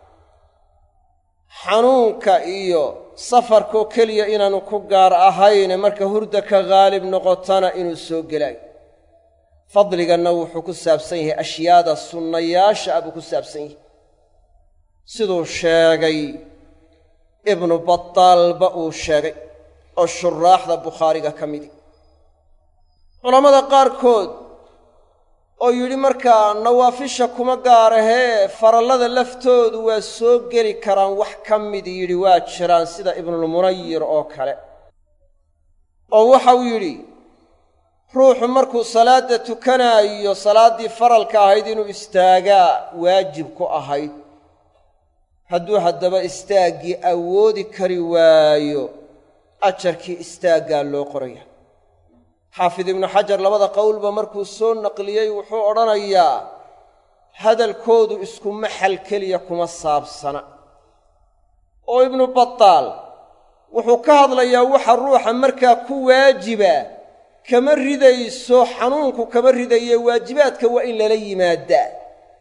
[SPEAKER 1] xanuunka iyo safarkoo keliya inaanu ku gaar ahayne marka hurda ka qaalib noqotana inuu soo gelaayo fadliganna wuxuu ku saabsan yahay ashyaada sunnayaasha ah buu ku saabsan yahay siduu sheegay ibnu bataalba uu sheegay oo shuraaxda bukhaariga ka midi culammada qaarkood oo yidhi markaa nawaafisha kuma gaarahee farallada laftoodu waa soo geli karaan wax ka midi yidhi waa jiraan sida ibnulmunayir oo kale oo waxau yidhi ruuxu markuu salaadda tukanaayo salaaddii faralka ahayd inuu istaagaa waajib ku ahayd hadduu haddaba istaaggii awoodi kari waayo ajarkii istaaggaa loo qoraya xaafid ibnu xajar labada qowlba markuu soo naqliyey wuxuu odhanayaa hadalkoodu isku maxal keliya kuma saabsana oo ibnu bataal wuxuu ka hadlayaa waxa ruuxa markaa ku waajiba kama ridayso xanuunku kama ridaye waajibaadka waa in lala yimaadaa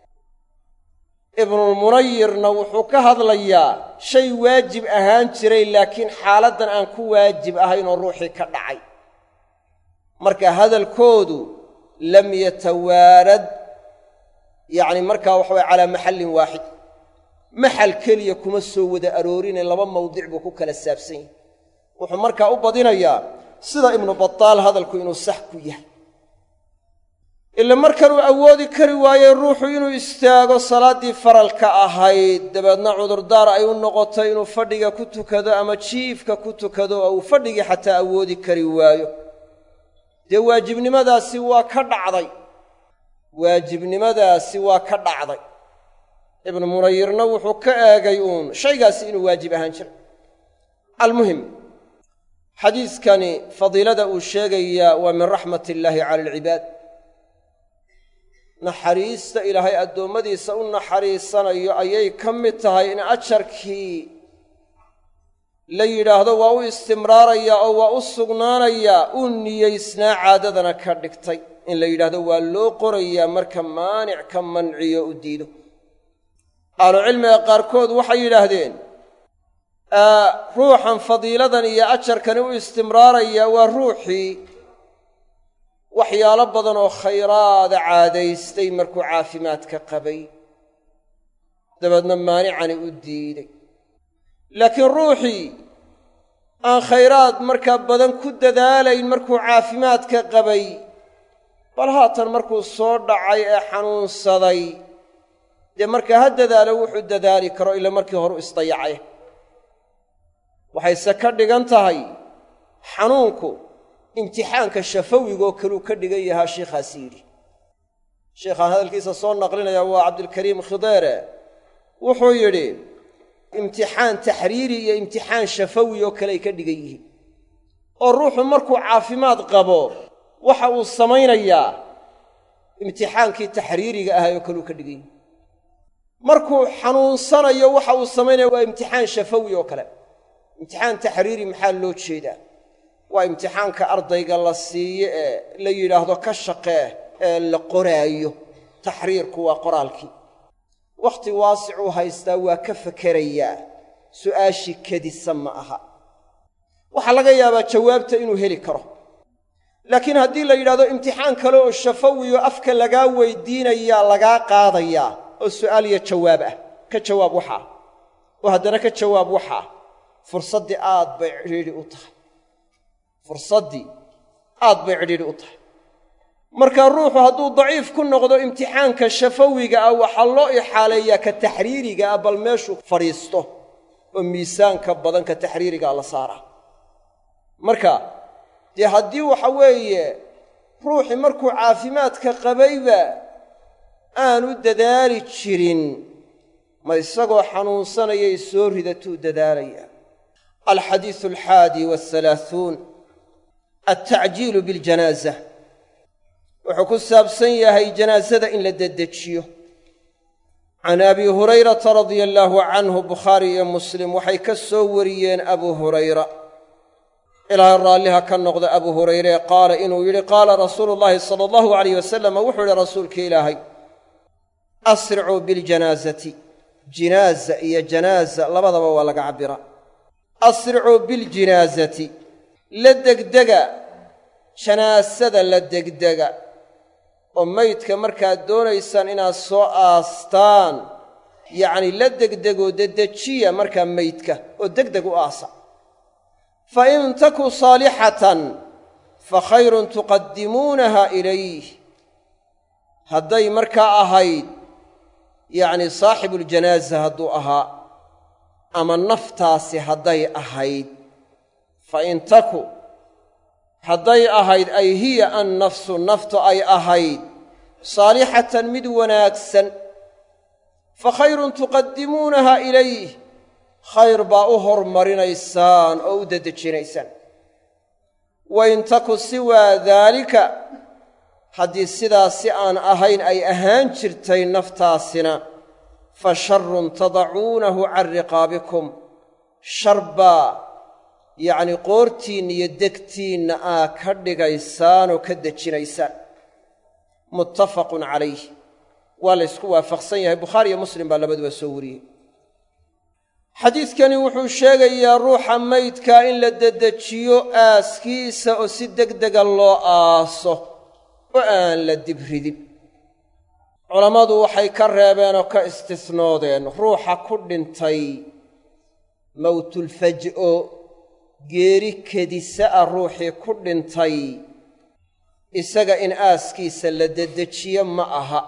[SPEAKER 1] ibnulmunayirna wuxuu ka hadlayaa shay waajib ahaan jiray laakiin xaaladdan aan ku waajib ahayn oo ruuxii ka dhacay marka hadalkoodu lam yatawaarad yacni markaa waxa waya calaa maxallin waaxid maxal keliya kuma soo wada aroorine laba mawdic buu ku kala saabsan yahay wuxuu markaa u badinayaa sida ibnu bataal hadalku inuu sax ku yahay ila markanuu awoodi kari waayey ruuxu inuu istaago salaaddii faralka ahayd dabeedna cudurdaar ay u noqotay inuu fadhiga ku tukado ama jiifka ku tukado oo uu fadhigii xataa awoodi kari waayo dee waajibnimadaasi waa ka dhacday waajibnimadaasi waa ka dhacday ibnu munayirna wuxuu ka eegay uun shaygaasi inuu waajib ahaan jiray almuhim xadiidkani fadiilada uu sheegayaa waa min raxmat illaahi cala alcibaad naxariista ilaahay addoommadiisa u naxariisanayo ayay ka mid tahay in ajarkii la yidhaahdo waa u istimraarayaa oo waa u sugnaanayaa uu niyeysnaa caadadana ka dhigtay in la yidhaahdo waa loo qorayaa marka maanic ka manciyo u diido ahlucilmiga qaarkood waxay yidhaahdeen ruuxan fadiiladan iyo ajarkani u istimraarayaa waa ruuxii waxyaalo badan oo khayraada caadaystay markuu caafimaadka qabay dabeedna maanicani u diiday laakiin ruuxii aan khayraad markaa badan ku dadaalayn markuu caafimaadka qabay bal haatan markuu soo dhacay ee xanuunsaday dee markaa ha dadaalo wuxuu dadaali karo ila markii hore u isdayacay waxayse ka dhigan tahay xanuunku imtixaanka shafawigoo kaluu ka dhigan yahaa sheikhaasi yidhi sheikhaan hadalkiisa soo naqlinaya waa cabdulkariim khideere wuxuu yidhi imtixaan taxriiri iyo imtixaan shafawi oo kale ay ka dhigan yihiin oo ruuxu markuu caafimaad qabo waxa uu samaynayaa imtixaankii taxriiriga ahaa oo kaleu ka dhigan yihi markuu xanuunsanayo waxa uu samaynaya waa imtixaan shafawi oo kale imtixaan taxriiri maxaa loo jeedaa waa imtixaanka ardayga la siiyo ee la yidhaahdo ka shaqee ee la qoraayo taxriirku waa qoraalkii wakhti waasicuu haystaa waa ka fakerayaa su'aashii kadisa ma aha waxaa laga yaabaa jawaabta inuu heli karo laakiin haddii la yidhahdo imtixaan kale oo shafawiyo afka lagaa weydiinayaa lagaa qaadayaa oo su'aal iyo jawaab ah ka jawaab waxaa oo haddana ka jawaab waxaa fursaddii aad bay cidhiidhi u tahay fursaddii aad bay cidhiidhi u tahay marka ruuxu hadduu daciif ku noqdo imtixaanka shafawiga ah waxaa loo ixaaleeyaa ka taxriiriga ah bal meeshuu fadhiisto oo miisaanka badan ka taxriirigaa la saaraa marka dee haddii waxa weeye ruuxii markuu caafimaadka qabayba aanu dadaali jirin ma isagoo xanuunsanayay soo ridatuu dadaalaya alxadiisu alxaadi wahalaahuun altacjiilu biljanaaza wuxuu ku saabsan yahay janaasada in la dedejiyo can abi hurayrata radia allaahu canhu bukhaari iyo muslim waxay ka soo wariyeen abu hurayra ilaahay raalliha ka noqda abu hurayre qaala inuu yidhi qaala rasuulu llaahi sala allahu alayh wasalam wuxuu yidhi rasuulka ilaahay asricuu biljanaasati jinaaza iyo janaaza labadaba waa laga cabbiraa asricuu biljinaasati la degdega janaasada la degdega oo maydka markaad doonaysaan inaad soo aastaan yacni la degdegoo dedejiya markaa maydka oo degdeg u aasa fa in taku saalixatan fa khayrun tuqaddimuunaha ilayh hadday markaa ahayd yacni saaxibuuljanaaza hadduu ahaa ama naftaasi hadday ahayd fa in taku hadday ahayd ay hiya an nafsu naftu ay ahayd saalixatan mid wanaagsan fa khayrun tuqaddimuunaha ilayh khayr baa u hormarinaysaan oo u dedejinaysaan wa in taku siwaa daalika haddii sidaas si aan ahayn ay ahaan jirtay naftaasina fa sharun tadacuunahu can riqaabikum shar baa yacnii qoortiinna iyo degtiinna aa ka dhigaysaan oo ka dejinaysaan muttafaqun calayh waa la ysku waafaqsan yahay bukhaari iyo muslim baa labaduba soo wariyey xadiidkani wuxuu sheegayaa ruuxa maydkaa in la dedejiyo aaskiisa oo si degdega loo aaso oo aan la dibridin culammadu waxay ka reebeen oo ka istisnoodeen ruuxa ku dhintay mawtulfaj'o geeri kedisa ah ruuxii ku dhintay isaga in aaskiisa la dedejiyo ma aha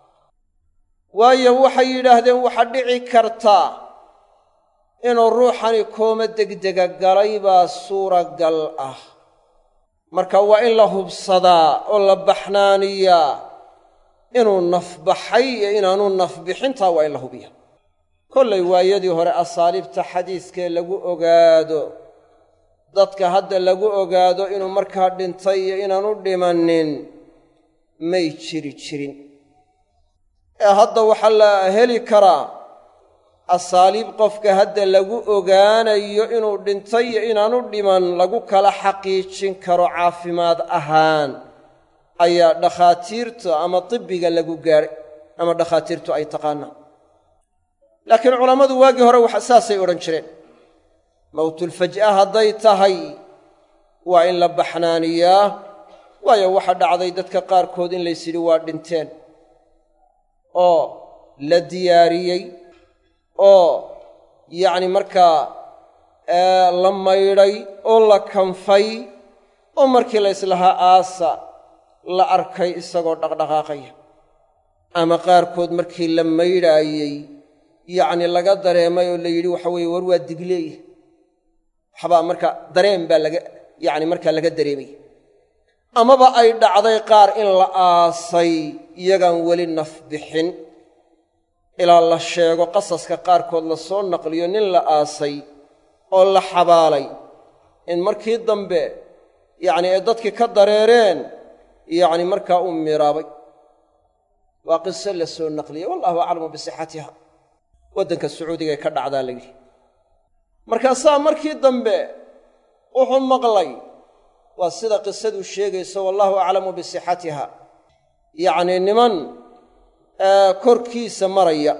[SPEAKER 1] waayo waxay yidhaahdeen waxaa dhici kartaa inuu ruuxani kooma degdega galay baa suuragal ah marka waa in la hubsadaa oo la baxnaaniyaa inuu nafbaxay iyo inaanu nafbixintaa waa in la hubiya kollay waayadii hore asaaliibta xadiiskee lagu ogaado dadka hadda lagu ogaado inuu markaa dhintay iyo inaanu dhimannin may jiri jirin ee hadda waxaa la heli karaa asaaliib qofka hadda lagu ogaanayo inuu dhintay iyo inaanu dhiman lagu kala xaqiijin karo caafimaad ahaan ayaa dhakhaatiirta ama tibbiga lagu gaadhay ama dhakhaatiirtu ay taqaanaan laakiin culammadu waagii hore wax saasay odhan jireen mowtulfaj'a hadday tahay waa in la baxnaaniyaa waayo waxa dhacday dadka qaarkood in lays yidhi waa dhinteen oo la diyaariyey oo yacni markaa la maydhay oo la kanfay oo markii la yslahaa aasa la arkay isagoo dhaqdhaqaaqaya ama qaarkood markii la maydhaayey yacni laga dareemay oo la yidhi waxa weeye war waa digleeya waxbaa marka dareen baa laga yacni markaa laga dareemay amaba ay dhacday qaar in la aasay iyagaan weli naf bixin ilaa la sheego qasaska qaarkood la soo naqliyo nin la aasay oo la xabaalay in markii dambe yacni ay dadkii ka dareereen yacni markaa uu miraabay waa qiso la soo naqliyey wallahu aclamu bisixatiha waddanka sacuudigae ka dhacdaa la yidhi markaasaa markii dambe wuxuu maqlay waa sida qisadu sheegayso wallahu aclamu bisixatiha yacnii niman korkiisa maraya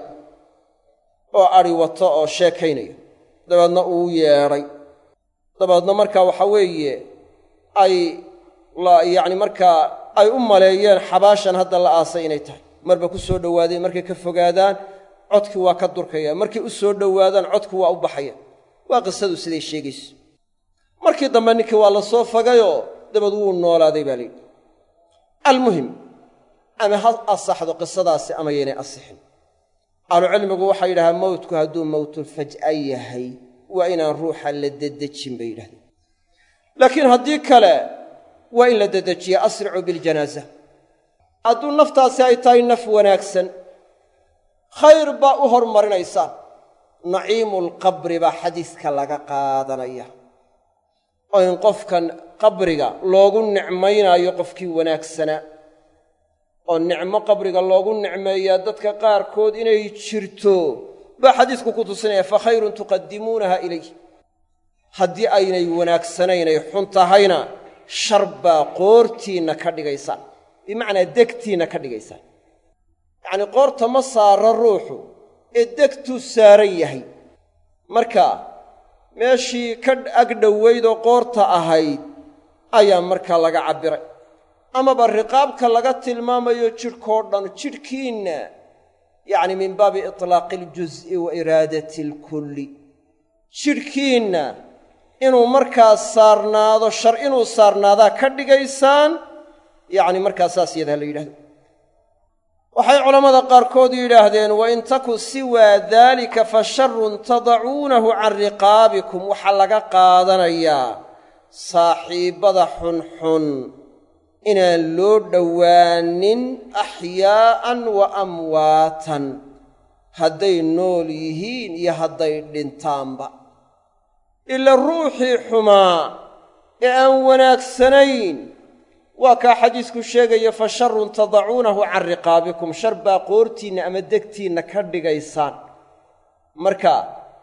[SPEAKER 1] oo adhi wato oo sheekaynaya dabeedna uu yeedhay dabeedna markaa waxa weeye ay yacni markaa ay u maleeyeen xabaashan hadda la aasay inay tahay marba ku soo dhowaadeen markay ka fogaadaan codkii waa ka durkaya markay u soo dhowaadaan codkii waa u baxaya waa qisadu siday sheegayso markii dambe ninkii waa la soo fagayoo dabeed wuu noolaaday baa layidhi almuhim ama ha asaxdo qisadaasi ama yaynay asixin ahlucilmigu waxay yidhahaan mowtku hadduu mowtulfaj'a yahay waa inaan ruuxa la dedejin bay yidhahdeen laakiin haddii kale waa in la dedejiya asricuu biljanaaza hadduu naftaasi ay tahay naf wanaagsan khayr baa u hormarinaysaan naciimulqabri baa xadiiska laga qaadanaya oo in qofkan qabriga loogu nicmaynaayo qofkii wanaagsanaa oo nicmo qabriga loogu nicmeeyaa dadka qaarkood inay jirto baa xadiisku ku tusinaya fa khayrun tuqadimuunaha ilayh haddii aynay wanaagsanaynay xun tahayna shar baa qoortiinna ka dhigaysaan bimacnaa degtiinna ka dhigaysaan yacnii qoorta ma saara ruuxu ee degtuu saaran yahay marka meeshii ka agdhowaydoo qoorta ahayd ayaa markaa laga cabbiray amaba riqaabka laga tilmaamayo jidhkoo dhan jidhkiinna yacni min baabi itlaaqi aljuz'i wa iraadati alkulli jidhkiinna inuu markaa saarnaado shar inuu saarnaadaa ka dhigaysaan yacni markaa saas yadaa la yidhahdo waxay culammada qaarkood yidhaahdeen wain taku siwaa daalika fa sharun tadacuunahu can riqaabikum waxaa laga qaadanayaa saaxiibbada xunxun inaan loo dhowaanin axyaa'an wa amwaatan hadday nool yihiin iyo hadday dhintaanba ila ruuxii xumaa ee aan wanaagsanayn waa kaa xadiisku sheegaya fa sharun tadacuunahu can riqaabikum shar baa qoortiinna ama degtiinna ka dhigaysaan marka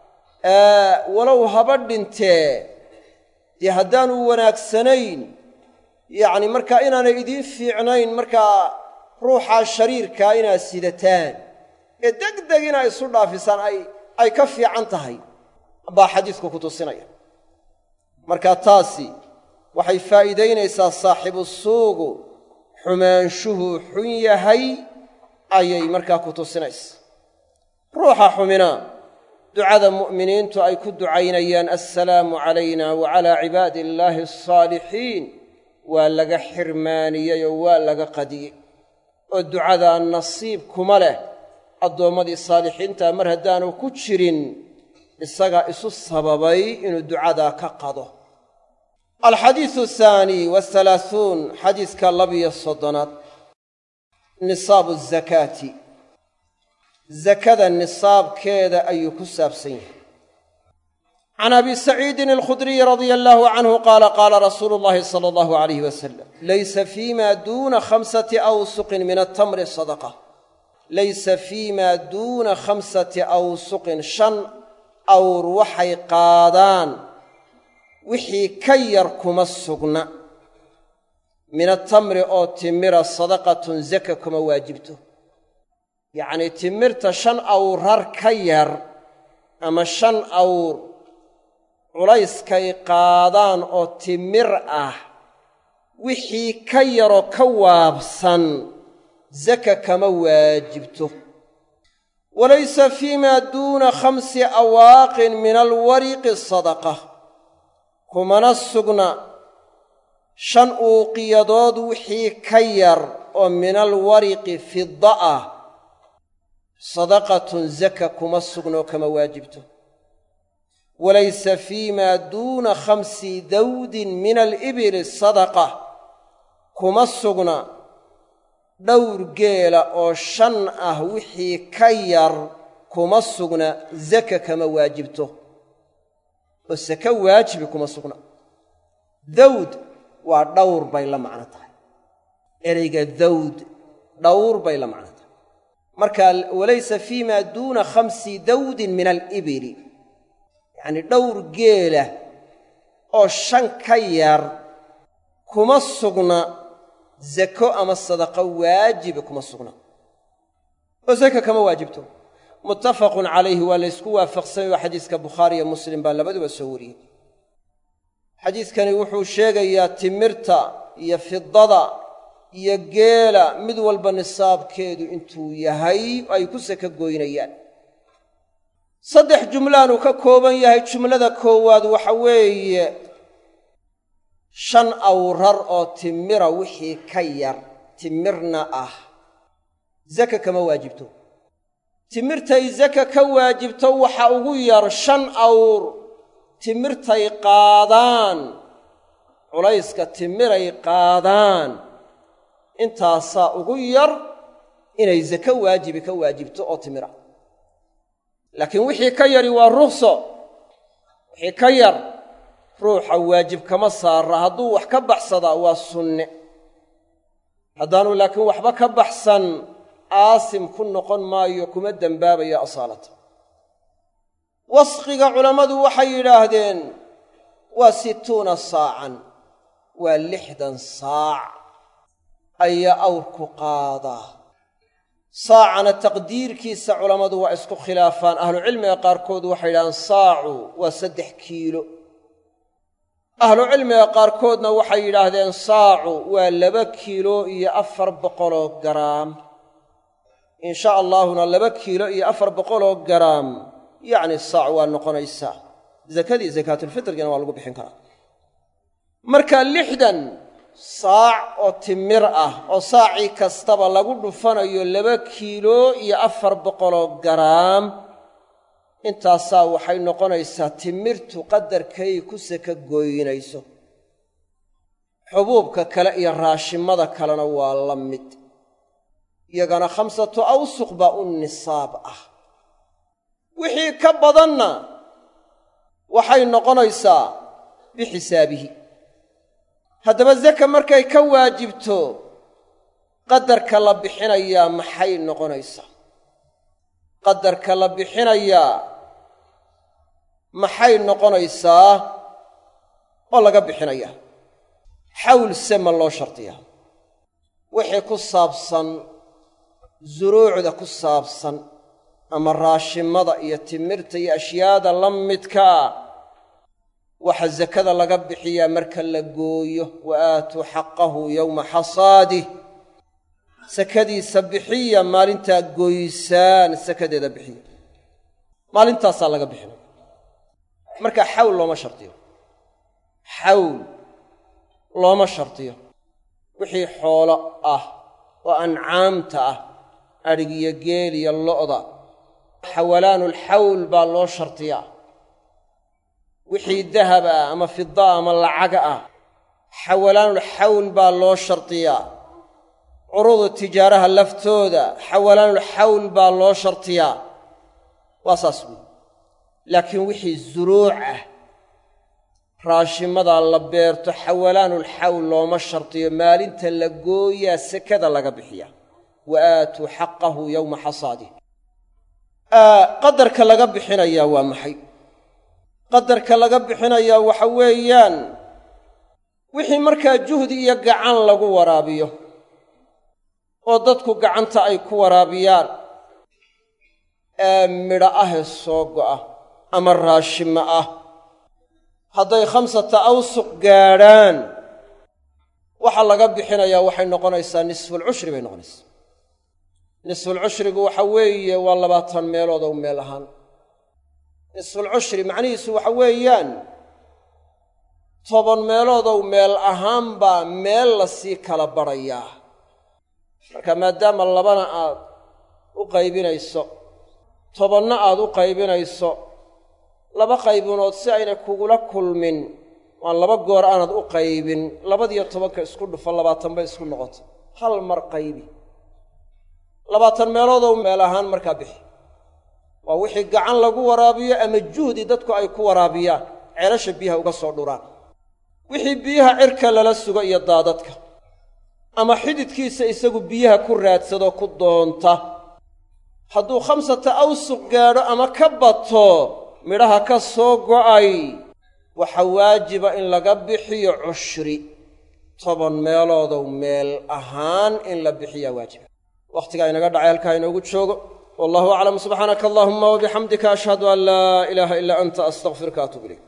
[SPEAKER 1] walow haba dhintee dee haddaanu wanaagsanayn yacni markaa inaanay idiin fiicnayn markaa ruuxaa shariirkaa inaad sidataan ee deg deg inaa isu dhaafisaan ay ay ka fiican tahay baa xadiisku ku tusinaya marka taasi waxay faa'iidaynaysaa saaxibu suugu xumaanshuhu xun yahay ayay markaa ku tusinaysa ruuxa xumina ducada mu'miniintu ay ku ducaynayaan assalaamu calayna wa calaa cibaadi illaahi alsaalixiin waa laga xirmaaniyey oo waa laga qadiyey oo ducadaa nasiib kuma leh addoommadii saalixiintaa mar haddaanu ku jirin isagaa isu sababay inuu ducadaa ka qado alxadiisu ahaani wahalaahuun xadiiska labiyo soddonaad nisaabu azakaati zakada nisaabkeeda ayuu ku saabsan yahay can abi saciidin alkhudriyi radia allaahu canhu qaala qaala rasuulu llahi sala allahu alayh wasalam laysa fiima duuna khamsati awsuqin min altamri sadaqa laysa fiima duuna khamsati awsuqin shan awr waxay qaadaan wixii ka yar kuma sugna min atamri oo timira sadaqatun zaka kuma waajibto yacnii timirta shan awrar ka yar ama shan awr culayskay qaadaan oo timir ah wixii ka yaroo ka waabsan zaka kama waajibto walaysa fiimaa duuna khamsi awaaqin min alwariqi sadaqa kumana sugna shan uuqiyadood wixii ka yar oo min alwariqi fidda ah sadaqatun zaka kuma sugnoo kama waajibto walaysa fiimaa duuna khamsi dawdin min alibili sadaqa kuma sugna dhowr geela oo shan ah wixii ka yar kuma sugna zaka kama waajibto oo saka waajibi kuma sugna dawd waa dhowr bay la macno tahay ereyga dawd dhowr bay la macno tahay marka walaysa fiimaa duuna khamsi dawdin min alibili yacnii dhowr geela oo shan ka yar kuma sugna zako ama sadaqo waajiba kuma sugna oo zaka kama waajibto muttafaqun calayhi waa laysku waafaqsanyay oo xadiiska bukhaari iyo muslim baa labaduba soo wariyey xadiidkani wuxuu sheegayaa timirta iyo fidada iyo geela mid walba nisaabkeedu intuu yahay ay ku saka goynayaan saddex jumlaanuu ka kooban yahay jumlada koowaad waxa weeye shan awrar oo timira wixii ka yar timirna ah zaka kama waajibto timirtay zaka ka waajibto waxa ugu yar shan awr timirtay qaadaan culayska timiray qaadaan intaasaa ugu yar inay zako waajibi ka waajibto oo timira laakiin wixii ka yari waa rukhso wixii ka yar ruuxa waajib kama saara hadduu wax ka baxsadaa waa sunne haddaanu laakiin waxba ka baxsan aasim ku noqon maayo kuma dembaabayo asaalata wasqiga culammadu waxay yidhaahdeen waa situuna saacan waa lixdan saac ayaa awrku qaadaa saacana taqdiirkiisa culammadu waa isku khilaafaan ahlucilmiga qaarkood waxay yidhahdeen saacu waa saddex kiilo ahlucilmiga qaarkoodna waxay yidhaahdeen saacu waa laba kiilo iyo afar boqoloo garaam insha allaahuna laba kiilo iyo afar boqoloo garaam yacni saac waa noqonaysaa zakadii sakaatulfitrigana waa lagu bixin karaa marka lixdan saac oo timir ah oo saacii kastaba lagu dhufanayo laba kiilo iyo afar boqoloo garaam intaasaa waxay noqonaysaa timirtu qadarkay ku saka gooynayso xubuubka kale iyo raashimada kalena waa la mid iyagana khamsatu awsuq baa u nisaab ah wixii ka badanna waxay noqonaysaa bixisaabihi haddaba zaka markay ka waajibto qadarka la bixinayaa maxay noqonaysaa qadarka la bixinayaa maxay noqonaysaa oo laga bixinayaa xawl sema loo shardiyaa wixii ku saabsan suruucda ku saabsan ama raashimada iyo timirta iyo ashyaada la midkaa waxa sakada laga bixiyaa marka la gooyo wa aatuu xaqahu yowma xasaadih sakadiisa bixiya maalintaa goysaan sakadeeda bixiya maalintaasaa laga bixinaya marka xawl looma shardiyo xawl looma shardiyo wixii xoolo ah oo ancaamta ah adhig iyo geel iyo lo'da xawalaanulxawl baa loo shardiyaa wixii dahab ah ama fida ama lacaga ah xawalaanulxawl baa loo shardiyaa curudu tijaaraha laftooda xawalaanulxawl baa loo shardiyaa waa saas weyi laakiin wixii suruuc ah raashimadaa la beerto xawalaanulxawl looma shardiyo maalinta la gooyaa sekada laga bixiya wa aatuu xaqahu yowma xasaadih qadarka laga bixinayaa waa maxay qadarka laga bixinayaa waxa weeyaan wixii markaa juhdi iyo gacan lagu waraabiyo oo dadku gacanta ay ku waraabiyaan ee midho ahee soo go'a ama raashimo ah hadday khamsata awsuq gaadhaan waxa laga bixinayaa waxay noqonaysaa nisfulcushri bay noqonaysaa nisfulcushrigu waxa weeye waa labaatan meelood ow meel ahaan nisfulcushri macnihiisu waxa weeyaan toban meeloodow meel ahaan baa meel lasii kala badhayaa marka maadaama labana aad u qaybinayso tobanna aad u qaybinayso laba qaybunood si aynay kugula kulmin waan laba goor aanad u qaybin labadiyo tobanka isku dhufo labaatan bay isku noqoto hal mar qaybi labaatan meeloodow meel ahaan markaa bixi waa wixii gacan lagu waraabiyo ama juhdi dadku ay ku waraabiyaan ceelasha biyaha uga soo dhuraan wixii biyaha cirka lala sugo iyo daadadka ama xididkiisa isagu biyaha ku raadsado ku doonta hadduu khamsata awsuq gaadho ama ka bato midhaha ka soo go'ay waxa waajiba in laga bixiyo cushri toban meeloodow meel ahaan in la bixiyaa waajiba wakhtigaa inaga dhacay halkaa inoogu joogo wallahu aclam subxaanaka allahuma wabixamdika ashhadu an laa ilaaha ilaa anta astaqfiruka atub ilayk